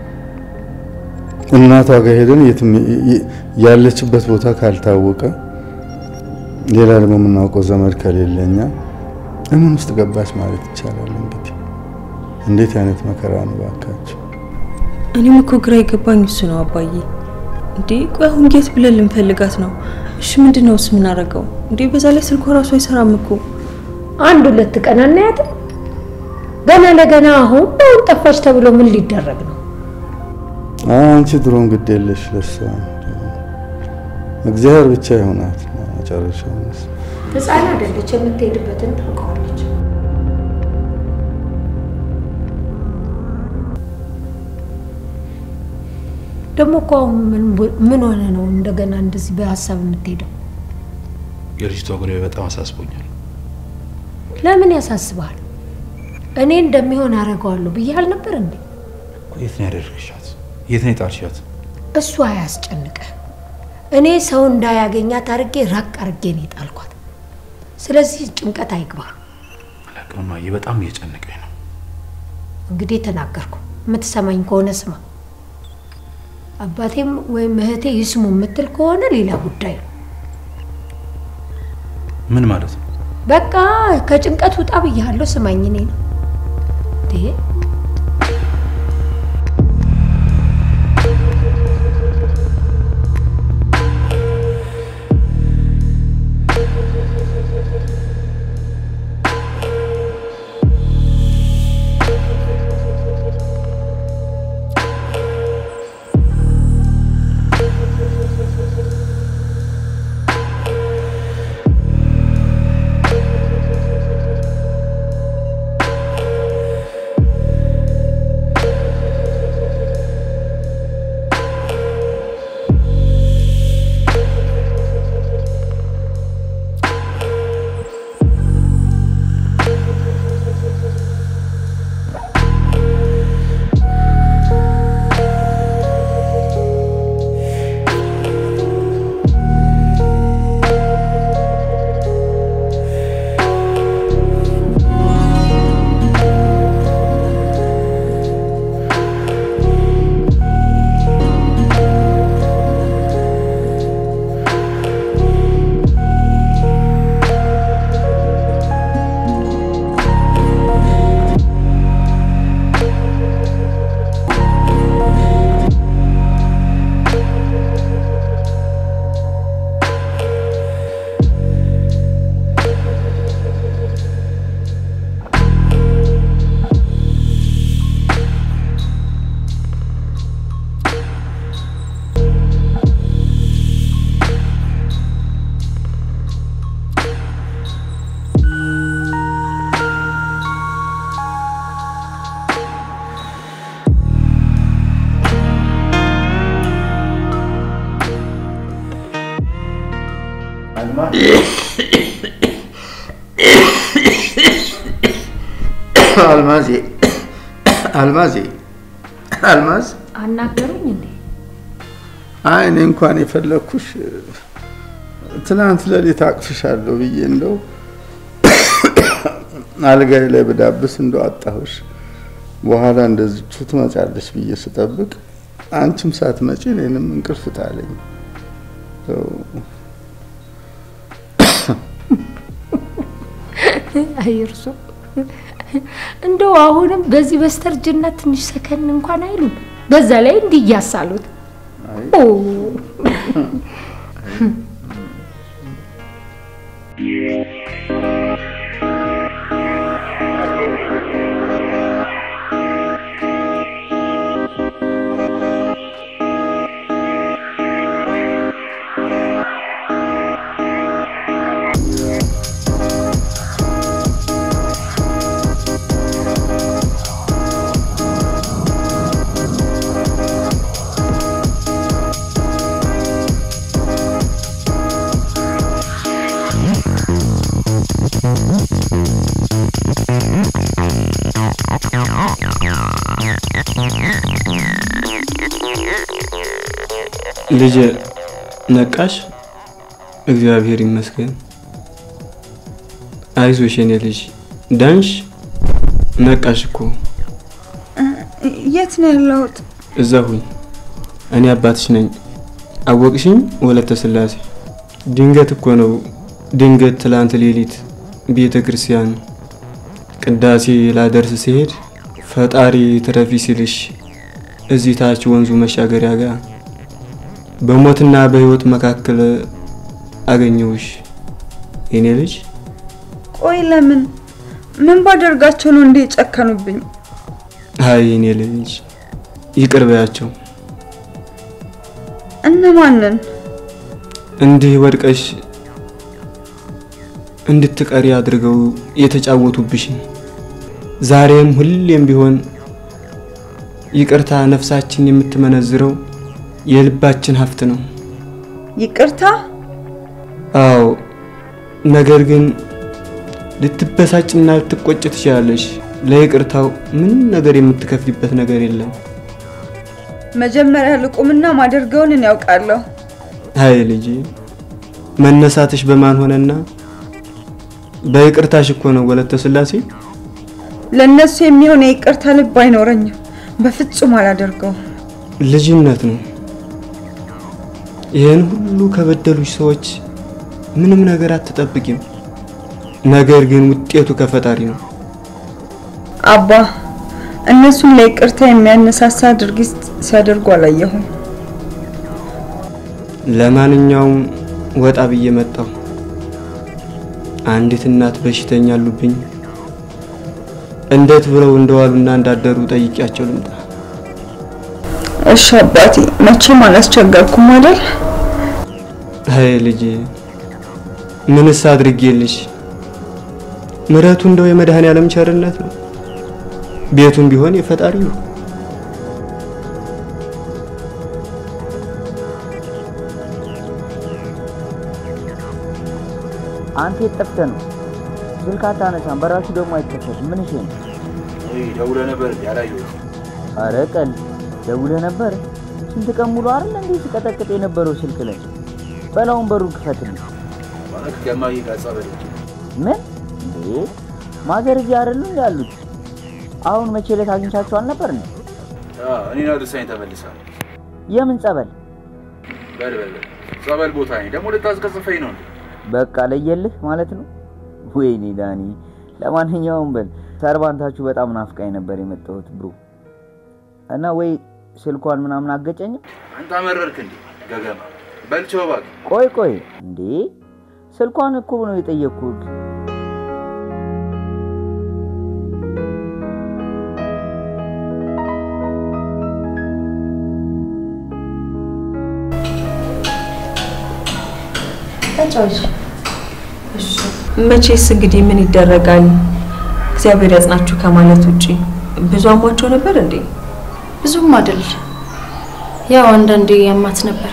እናቷ ጋር ሄደን የትም ያለችበት ቦታ ካልታወቀ ሌላ ደግሞ የምናውቀው ዘመድ ከሌለኛ ምን ውስጥ ገባች ማለት ይቻላል? እንግዲህ እንዴት አይነት መከራ ነው ባካችሁ። እኔም እኮ ግራ የገባኝ እሱ ነው አባዬ። እንዴ ቆይ አሁን የት ብለን ልንፈልጋት ነው? እሺ ምንድን ነው የምናደርገው? እንዴ በዛ ላይ ስልኳ ራሱ አይሰራም እኮ። አንድ ሁለት ቀን አናያትም? ገና ለገና አሁን አሁን ጠፋች ተብሎ ምን ሊደረግ ነው? አንቺ ድሮም ግድ የለሽ ለሷ እግዚአብሔር ብቻ ይሆናት መጨረሻውንስ ህፃን አይደለች፣ የምትሄድበትን ታውቀዋለች። ደግሞ እኮ አሁን ምን ቦ- ምን ሆነ ነው እንደገና እንደዚህ በሀሳብ የምትሄደው? የልጅቷ ጉዳይ በጣም አሳስቦኛል። ለምን ያሳስባል? እኔ እንደሚሆን አደርገዋለሁ ብዬ አልነበር እንዴ? የት ነው ያደረግሻት? የት ነው የጣልሻት? እሱ አያስጨንቀ። እኔ ሰው እንዳያገኛት አድርጌ ራቅ አድርጌ ነው የጣልኳት። ስለዚህ ጭንቀት አይግባ። አላውቅም እማዬ፣ በጣም እየጨነቀኝ ነው። እንግዲህ ተናገርኩ። የምትሰማኝ ከሆነ ስማ። አባቴም ወይም እህቴ ይስሙ የምትል ከሆነ ሌላ ጉዳይ ነው። ምን ማለት ነው? በቃ ከጭንቀት ውጣ ብያለሁ። ስማኝ እኔ ነው እንዴ አልማዜ አልማዜ አልማዝ አናገሩኝ እንዴ? አይ እኔ እንኳን የፈለግኩሽ ትናንት ሌሊት አቅፍሻለሁ ብዬ እንደው አልጋይ ላይ ብዳብስ እንደው አጣሁሽ። በኋላ እንደዚቹ ትመጫለሽ ብዬ ስጠብቅ አንቺም ሳትመጪ እኔንም እንቅልፍ ጣለኝ። አይ እርሶ እንደው አሁንም በዚህ በስተርጅና ትንሽ ሰከን እንኳን አይሉም። በዛ ላይ እንዲህ እያሳሉት ኦ ልጅ ነቃሽ? እግዚአብሔር ይመስገን። አይዞሽ የኔ ልጅ ዳንሽ? ነቃሽ እኮ የት ነው ያለሁት? እዛ ሁኝ። እኔ አባትሽ ነኝ። አወቅሽኝ? ወለተ ስላሴ። ድንገት እኮ ነው ድንገት ትላንት ሌሊት ቤተ ክርስቲያን ቅዳሴ ላደርስ ሲሄድ ፈጣሪ ትረፊ ሲልሽ እዚህ ታች ወንዙ መሻገሪያ ጋር በሞትና በህይወት መካከል አገኘውሽ የኔ ልጅ። ቆይ ለምን ምን ባደርጋቸው ነው እንዴ ጨከኑብኝ? አይ የኔ ልጅ ይቅር በያቸው። እነማንን? እንዲህ ወድቀሽ እንድትቀሪ አድርገው የተጫወቱብሽን ዛሬም ሁሌም ቢሆን ይቅርታ ነፍሳችን የምትመነዝረው የልባችን ሀብት ነው። ይቅርታ? አዎ፣ ነገር ግን ልትበሳጭና ልትቆጭ ትችላለሽ። ለይቅርታው ምንም ነገር የምትከፍሊበት ነገር የለም። መጀመሪያ ልቁምና ማደርገውን እኔ ያውቃለሁ። አይ ልጄ፣ መነሳትሽ በማን ሆነና? በይቅርታሽ እኮ ነው ወለተ ስላሴ። ለእነሱ የሚሆን የይቅርታ ልብ አይኖረኝም። በፍጹም አላደርገውም። ልጅነት ነው። ይህን ሁሉ ከበደሉሽ ሰዎች ምንም ነገር አትጠብቂም። ነገር ግን ውጤቱ ከፈጣሪ ነው። አባ እነሱን ለይቅርታ የሚያነሳሳ ድርጊት ሲያደርጉ አላየሁም። ለማንኛውም ወጣ ብዬ መጣሁ። አንዲት እናት በሽተኛ አሉብኝ። እንዴት ብለው እንደዋሉና እንዳደሩ ጠይቂያቸው ልምጣ። እሺ አባቴ፣ መቼም አላስቸገርኩም አይደል? አይ ልጄ፣ ምንስ አድርጌልሽ? ምሕረቱ እንደው የመድኃኔዓለም ቸርነት ነው። ቤቱም ቢሆን የፈጣሪ ነው። አንተ የት ጠፍተህ ነው? ስልክ አታነሳም፣ በራሱ ደግሞ አይከፈትም። ምን እሺ ነው? ደውለህ ነበር እንዴ? አላየሁትም። አረ ቀል ደውለህ ነበር? ስንት ቀን ሙሉ አይደል እንዴ ሲቀጠቅጥ የነበረው ስልክ ላይ? በላውን በሩን ክፈትልኝ። ማለት ከማዬ ጋር ጸበል ሄጄ ምን እንዴ? ማዘር እዚህ አይደሉ እንዴ ያሉት? አሁን መቼ ዕለት አግኝቻቸው አልነበር እንዴ? አዎ፣ እኔን አድርሳኝ ተመልሳለች። የምን ጸበል? በል በል በል፣ ጸበል ቦታ ነኝ። ደግሞ ልታስቀጽፈኝ ነው እንዴ? በቃ ለየልህ ማለት ነው። ወይኔ ዳኒ፣ ለማንኛውም በል ሰርባንታችሁ በጣም ናፍቃኝ ነበር የመጣሁት ብሩ እና ወይ ስልኳን ምናምን አገጨኝም። አንተ አመረርክ እንዴ ገገማ? በል ቻው እባክህ። ቆይ ቆይ እንዴ ስልኳን እኮ ነው የጠየቅኩት። ተጫወች። መቼስ እንግዲህ ምን ይደረጋል፣ እግዚአብሔር ያጽናችሁ ከማለት ውጪ ብዙ አሟቸው ነበር እንዴ? ብዙም አይደል። ያው አንዳንዴ ያማት ነበር።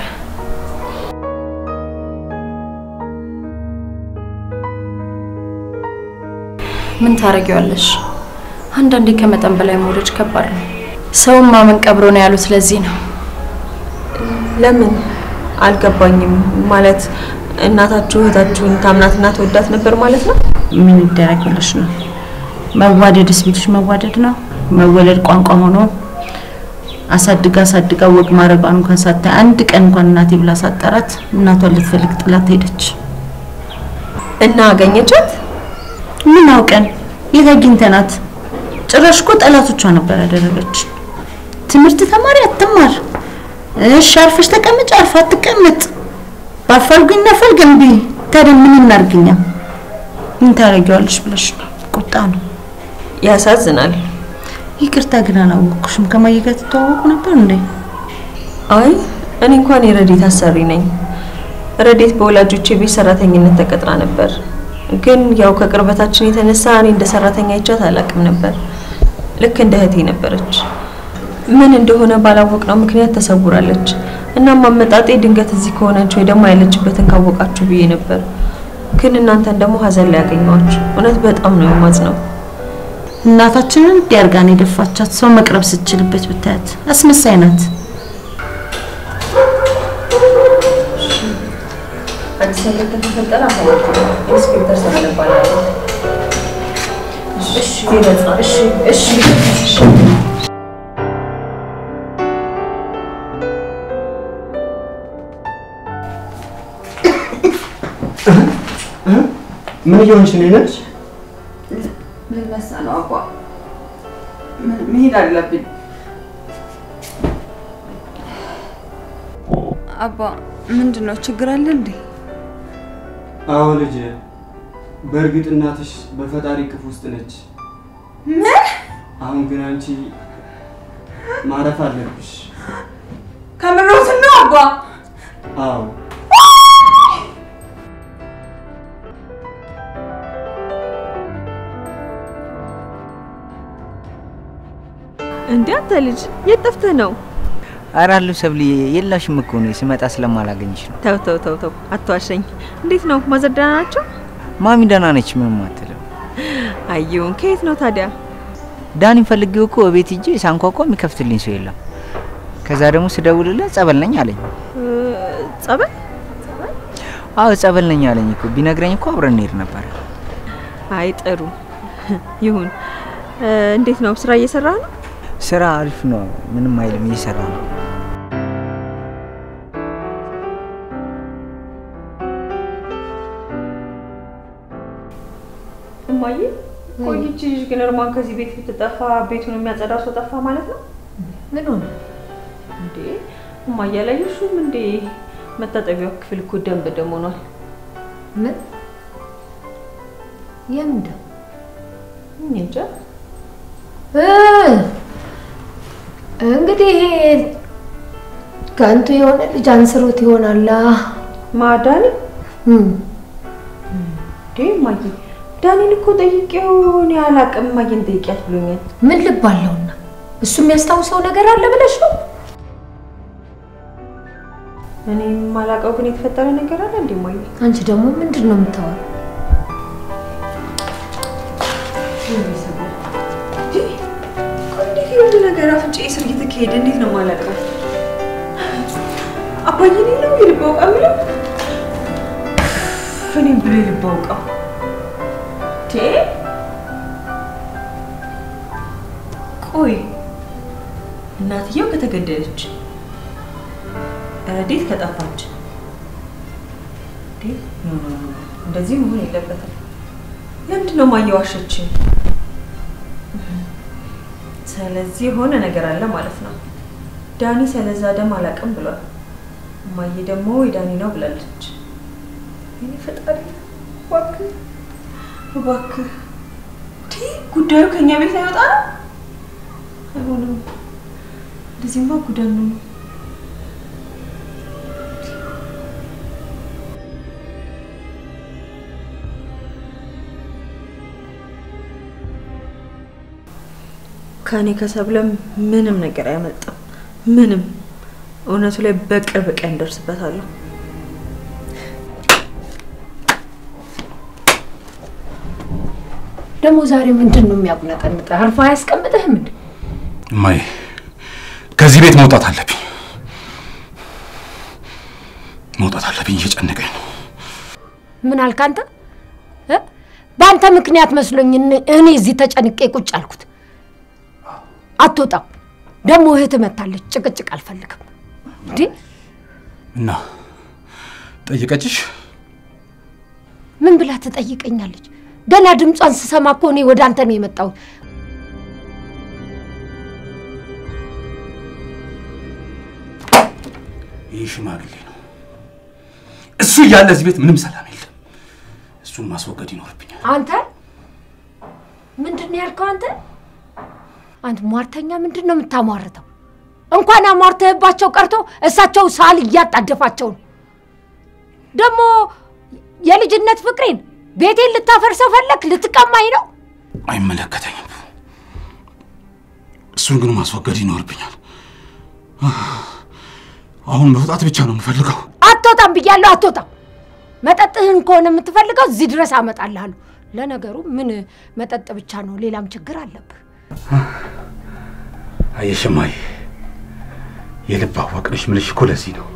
ምን ታረጊዋለሽ? አንዳንዴ ከመጠን በላይ መውደድ ከባድ ነው። ሰውን ማመን ቀብሮ ነው ያሉት ለዚህ ነው። ለምን አልገባኝም። ማለት እናታችሁ እህታችሁን ታምናትና ተወዳት ነበር ማለት ነው? ምን ይደረግ ብለሽ ነው? መዋደድስ ቢልሽ መዋደድ ነው። መወለድ ቋንቋ ሆኖ አሳድጋ አሳድጋ ወግ ማድረጓን እንኳን ሳታይ አንድ ቀን እንኳን እናቴ ብላ ሳጠራት እናቷን ልትፈልግ ጥላት ሄደች። እና አገኘቻት? ምን አውቀን የት አግኝተናት? ጭራሽ እኮ ጠላቶቿ ነበር ያደረገች። ትምህርት ተማሪ አትማር፣ እሺ አርፈሽ ተቀመጭ፣ አርፋ አትቀመጥ፣ ባፋልጉኝ ነፈልግ እምቢ። ታዲያ ምን እናርግኛ? ምን ታረጊዋለሽ ብለሽ ነው? ቁጣ ነው። ያሳዝናል። ይቅርታ ግን አላወቅኩሽም። ከማየ ጋር ትተዋወቁ ነበር እንዴ? አይ እኔ እንኳን የረዴት አሰሪ ነኝ። ረዴት በወላጆቼ ቤት ሰራተኝነት ተቀጥራ ነበር። ግን ያው ከቅርበታችን የተነሳ እኔ እንደ ሰራተኛ አይቻት አላውቅም ነበር። ልክ እንደ እህቴ ነበረች። ምን እንደሆነ ባላወቅነው ምክንያት ተሰውራለች። እናም አመጣጤ ድንገት እዚህ ከሆነች ወይ ደግሞ ያለችበትን ካወቃችሁ ብዬ ነበር። ግን እናንተን ደግሞ ሀዘን ላይ ያገኘኋችሁ። እውነት በጣም ነው የማዝነው። እናታችንን እንዲያርጋን የደፋቻት ሰው መቅረብ ስትችልበት ብታያት አስመሳይ ናት። አዲስ ነገር ከተፈጠረ አሳውቁኝ። ኢንስፔክተር ሰብለ እባላለሁ። እሺ እሺ እሺ እሺ ምን እየሆንሽ ነው ነች? ልነሳ ነው አባ፣ መሄድ አለብኝ። አባ ምንድን ነው ችግር አለ እንዴ? አዎ ልጄ፣ በእርግጥ እናትሽ በፈጣሪ ቅፍ ውስጥ ነች። ምን? አሁን ግን አንቺ ማረፍ አለብሽ። ከምሮት ነው አባ? አዎ እንዴ አንተ ልጅ የት ጠፍተህ ነው? ኧረ አለሁ ሰብልዬ፣ የላሽም እኮ ነው ስመጣ ስለማላገኝሽ ነው። ተው ተው ተው ተው አትዋሸኝ። እንዴት ነው ማዘር ደህና ናቸው? ማሚ ደህና ነች፣ ምንም አትልም። አየውን ከየት ነው ታዲያ? ዳኒን ፈልጌው እኮ እቤት ሂጄ ሳንኳኳ የሚከፍትልኝ ሰው የለም። ከዛ ደግሞ ስደውልለት ጸበል ነኝ አለኝ። እ፣ ጸበል? አዎ ጸበል ነኝ አለኝ እኮ። ቢነግረኝ እኮ አብረን እንሄድ ነበር። አይ ጥሩ ይሁን። እ፣ እንዴት ነው ስራ እየሰራህ ነው? ስራ አሪፍ ነው፣ ምንም አይልም፣ እየሰራ ነው። እማዬ ቆይ ይቺ ልጅ ግን እርሟን ከዚህ ቤት ብትጠፋ ቤቱን የሚያጸዳ ሰው ጠፋ ማለት ነው? ምን ሆነ እንዴ? እማዬ አላየሽውም እንዴ? መታጠቢያው ክፍል እኮ ደም በደም ሆኗል። ምን የምን ደም? እኔ እንጃ። እ፣ እንግዲህ ይሄ ከንቱ የሆነ ልጅ አንስሮት ይሆናላ። ማዳኒ እም፣ እንዴ እማዬ ዳኒን እኮ ጠይቄው እኔ አላቅም እማዬን ጠይቂያት ብሎኛል። ምን ልብ አለውና እሱ የሚያስታውሰው ነገር አለ ብለሽ ነው? እኔ የማላውቀው ግን የተፈጠረ ነገር አለ እንዴ እማዬ? አንቺ ደግሞ ምንድን ነው የምታወራው? እንዴት የሁሉ ነገር አፍንጫዬ ስር እየተካሄደ እንዴት ነው የማላውቀው? አባዬ እኔ ነው የልብ አውቃ የምለው እኔም ብሎ የልብ አውቃ ቴ ቆይ እናትየው ከተገደለች ረዴት ከጠፋች እንዴ? ኖ ኖ ኖ እንደዚህ መሆን የለበትም። ለምንድን ነው እማዬ ዋሸችኝ? ስለዚህ የሆነ ነገር አለ ማለት ነው። ዳኒ ስለዛ ደም አላውቅም ብሏል። እማዬ ደግሞ የዳኒ ነው ብላለች። እኔ ፈጣሪ እባክህ እባክህ እንዴ ጉዳዩ ከኛ ቤት አይወጣ ነው? አይሆንም። እንደዚህማ ጉዳን ነው። ከእኔ ከሰብለም ምንም ነገር አያመልጥም። ምንም እውነቱ ላይ በቅርብ ቀን ደርስበታለሁ። ደግሞ ዛሬ ምንድን ነው የሚያቁነጠንጥ? አርፎ አያስቀምጥህም እንዴ? እማዬ ከዚህ ቤት መውጣት አለብኝ፣ መውጣት አለብኝ። እየጨነቀኝ ነው። ምን አልክ አንተ? እ? በአንተ ምክንያት መስሎኝ እኔ- እኔ እዚህ ተጨንቄ ቁጭ አልኩት። አትወጣም። ደግሞ እህት መታለች። ጭቅጭቅ አልፈልግም። እንዴ እና ጠየቀችሽ? ምን ብላ ትጠይቀኛለች? ገና ድምጿን ስሰማ እኮ እኔ ወደ አንተ ነው የመጣሁት። ይህ ሽማግሌ ነው። እሱ እያለ እዚህ ቤት ምንም ሰላም የለም። እሱን ማስወገድ ይኖርብኛል። አንተ ምንድን ነው ያልከው? አንተ አንተ ሟርተኛ ምንድን ነው የምታሟርተው? እንኳን አሟርተህባቸው ቀርቶ እሳቸው ሳል እያጣደፋቸው ነው። ደግሞ የልጅነት ፍቅሬን ቤቴን ልታፈርሰው ፈለክ? ልትቀማኝ ነው? አይመለከተኝም። እሱን ግን ማስወገድ ይኖርብኛል። አሁን መውጣት ብቻ ነው የምፈልገው። አትወጣም ብያለሁ፣ አትወጣም። መጠጥህን ከሆነ የምትፈልገው እዚህ ድረስ አመጣልሃለሁ። ለነገሩ ምን መጠጥ ብቻ ነው፣ ሌላም ችግር አለብህ። አየሽ እማዬ፣ የልብ አዋቂ ነሽ የምልሽ እኮ ለዚህ ነው።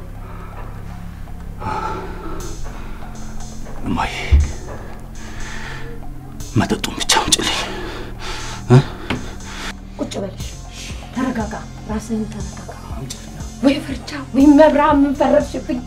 እማዬ መጠጡን ብቻ አምጪልኝ። ቁጭ በልሽ፣ ተረጋጋ፣ ራስህን ተረጋጋ። ወይ ፍርቻ ወይ መብርሃን ምን ፈረድሽብኝ?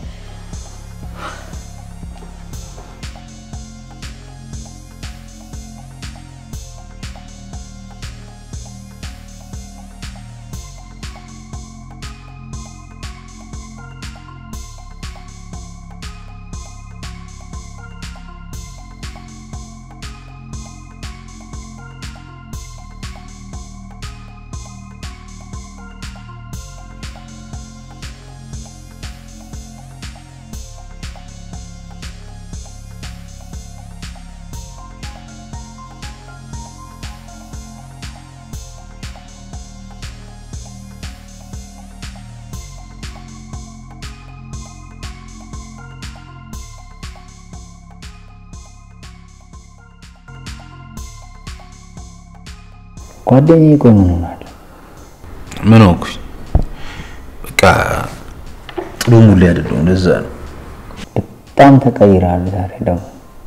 ጓደኛዬ ቆይ ምን ሆናል? ምን ሆንኩኝ? በቃ ጥሩ ሙሌ አይደለሁም። ለዛ ነው። በጣም ተቀይረሃል ዛሬ ደግሞ።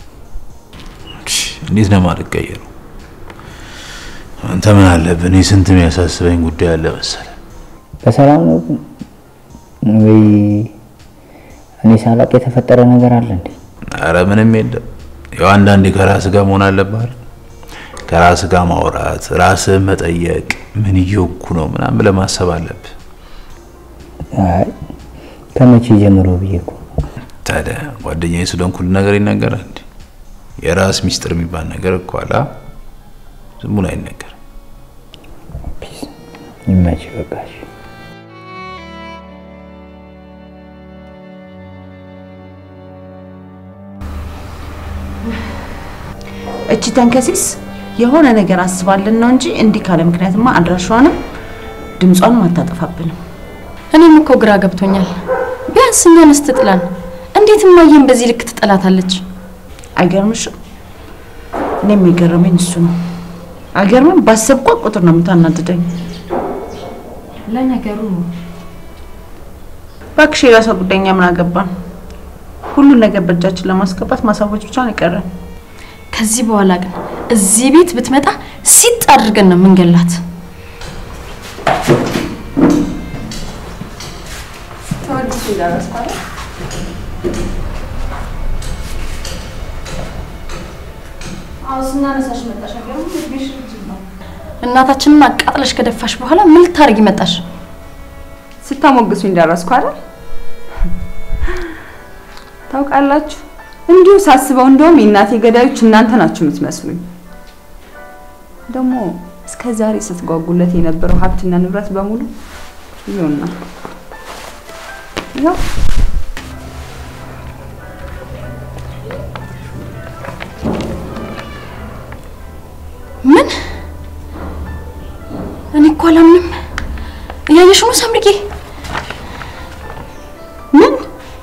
እንዴት ነው የማልቀየረው? አንተ ምን አለብህ? እኔ ስንት የሚያሳስበኝ ጉዳይ አለ መሰለህ። በሰላም ነው ግን? ወይ እኔ ሳላውቅ የተፈጠረ ነገር አለ እንዴ? አረ ምንም የለም። ያው አንዳንዴ ከራስ ጋር መሆን አለብህ አይደል? ከራስ ጋር ማውራት፣ ራስህን መጠየቅ፣ ምን እየወኩ ነው ምናምን ብለህ ማሰብ አለብህ። አይ ከመቼ ጀምሮ ብዬ እኮ ታዲያ ጓደኛዬ ስለሆንኩ ሁሉ ነገር ይነገራል እንዴ? የራስ ሚስጥር የሚባል ነገር እኮ አለ። ዝም ብሎ አይነገርም። ይመች በቃሽ። እቺ ተንከሲስ የሆነ ነገር አስባልን ነው እንጂ እንዲህ ካለ ምክንያትማ አድራሿንም ድምጿንም አታጠፋብንም። እኔም እኮ ግራ ገብቶኛል። ቢያንስ እኛንስ ትጥላን፣ እንዴት እማዬን በዚህ ልክ ትጠላታለች? አይገርምሽም? እኔም የገረመኝ እሱ ነው። አይገርምም? ባሰብኳት ቁጥር ነው የምታናድደኝ። ለነገሩ እባክሽ የራሷ ጉዳይ፣ እኛ ምን አገባን? ሁሉን ነገር በእጃችን ለማስገባት ማሳወጅ ብቻ ነው የቀረን። ከዚህ በኋላ ግን እዚህ ቤት ብትመጣ ሲጥ አድርገን ነው የምንገላት። እናታችንን አቃጥለሽ ከደፋሽ በኋላ ምን ልታደርጊ መጣሽ? ስታሞግሱኝ ደረስኩ አይደል? ታውቃላችሁ፣ እንዲሁ ሳስበው እንደውም የእናቴ ገዳዮች እናንተ ናችሁ የምትመስሉኝ። ደግሞ እስከ ዛሬ ስትጓጉለት የነበረው ሀብትና ንብረት በሙሉ ይኸውና ይኸው ምን? እኔ እኮ አላምንም። እያየሽ ነው ሳምሪጌ? ምን?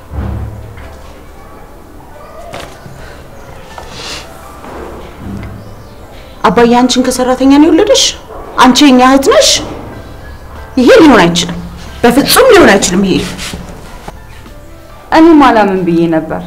አባዬ አንቺን ከሰራተኛ ነው የወለደሽ? አንቺ የኛ እህት ነሽ? ይሄ ሊሆን አይችልም፣ በፍጹም ሊሆን አይችልም። ይሄ እኔም አላምን ብዬ ነበር።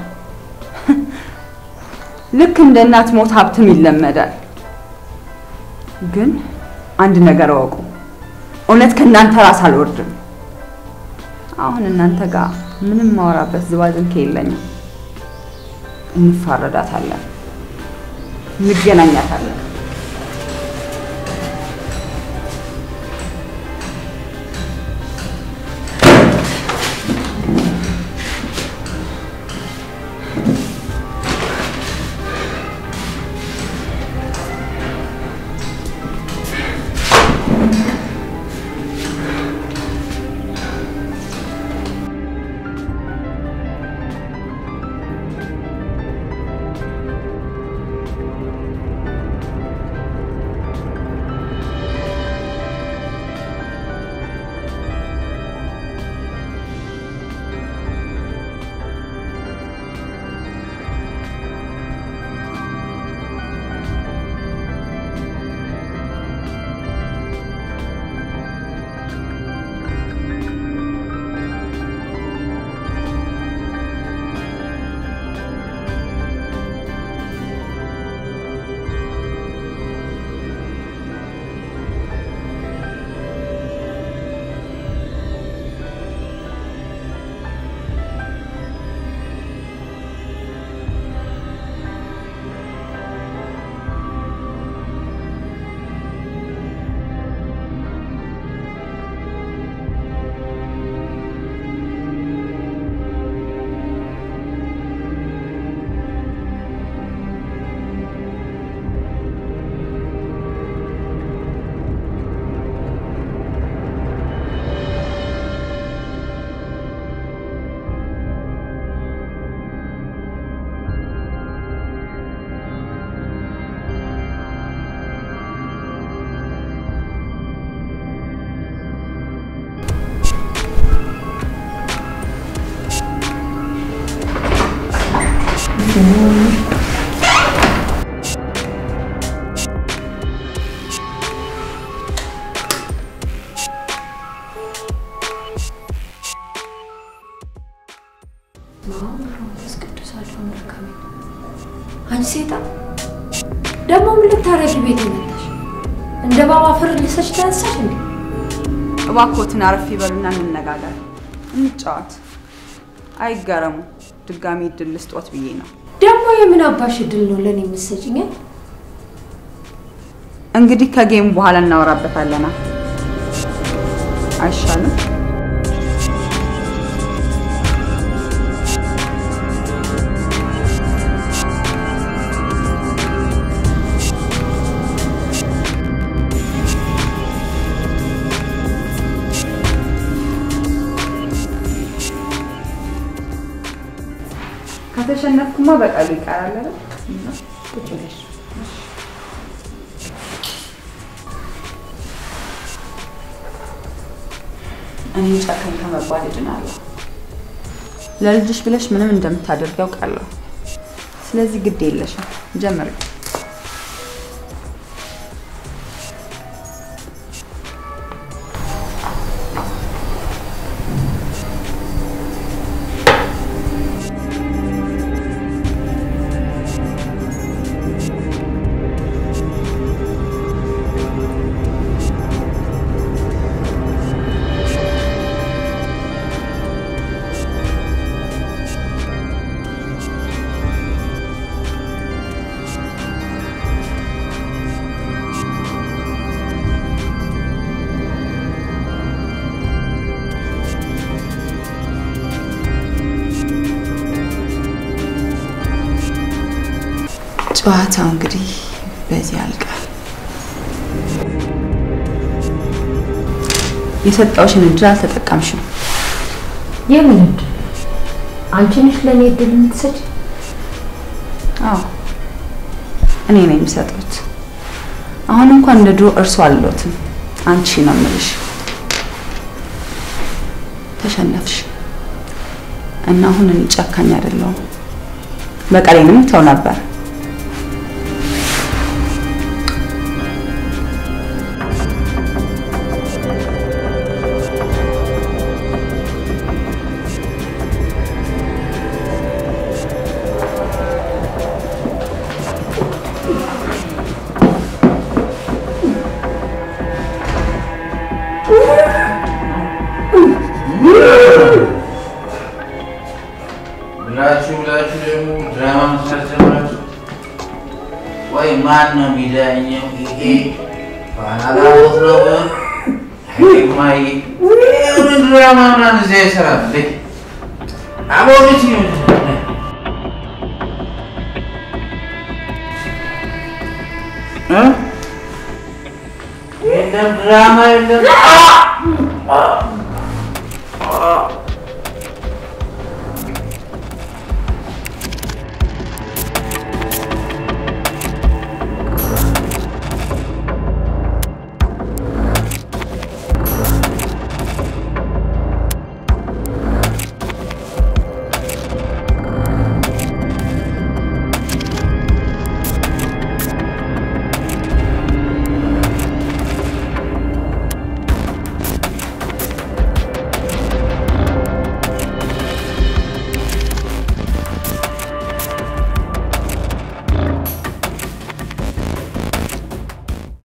ልክ እንደ እናት ሞት ሀብትም ይለመዳል። ግን አንድ ነገር እወቁ፣ እውነት ከእናንተ ራስ አልወርድም። አሁን እናንተ ጋር ምንም ማወራበት ዝባዝንኬ የለኝም። እንፋረዳታለን፣ እንገናኛታለን። ሴጣን ደግሞ ምን ልታረጊ ቤት መጣሽ? እንደ ባባ ፍር ልሰች ተነሳሽ እንዴ? እባክዎትን አረፍ ይበሉና እንነጋገር፣ እንጫወት። አይገረሙ። ድጋሚ እድል ልስጦት ብዬ ነው። ደግሞ የምን አባሽ እድል ነው ለእኔ የምትሰጪኝ? እንግዲህ ከጌሙ በኋላ እናወራበታለና አይሻልም? ከተሸነፍኩማ በቃሉ ይቀራል አይደል? ቁጭ ብለሽ እኔ ጨካኝ ከመባል እድናለሁ። ለልጅሽ ብለሽ ምንም እንደምታደርግ ያውቃለሁ። ስለዚህ ግድ የለሽም፣ ጀምሪ። ጨዋታው እንግዲህ በዚህ ያልቃል። የሰጠውሽን እድል አልተጠቀምሽም። የምን እድል? አንቺ ነሽ ለእኔ እድል የምትሰጪ? አዎ እኔ ነኝ የምሰጡት። አሁን እንኳን እንደ ድሮ እርሱ አልሎትም፣ አንቺ ነው የምልሽ። ተሸነፍሽ እና አሁን እኔ ጨካኝ አይደለሁም። በቀሌንም ተው ነበር። ብላችሁ ብላችሁ ደግሞ ድራማ መስራት ጀመራችሁ። ወይ ማን ነው የሚዳኘው? ይሄ ባላላቦት ነው ማይ ምን ድራማ ምናምን እዚያ ይሰራል። አቦልት የለም ድራማ የለም።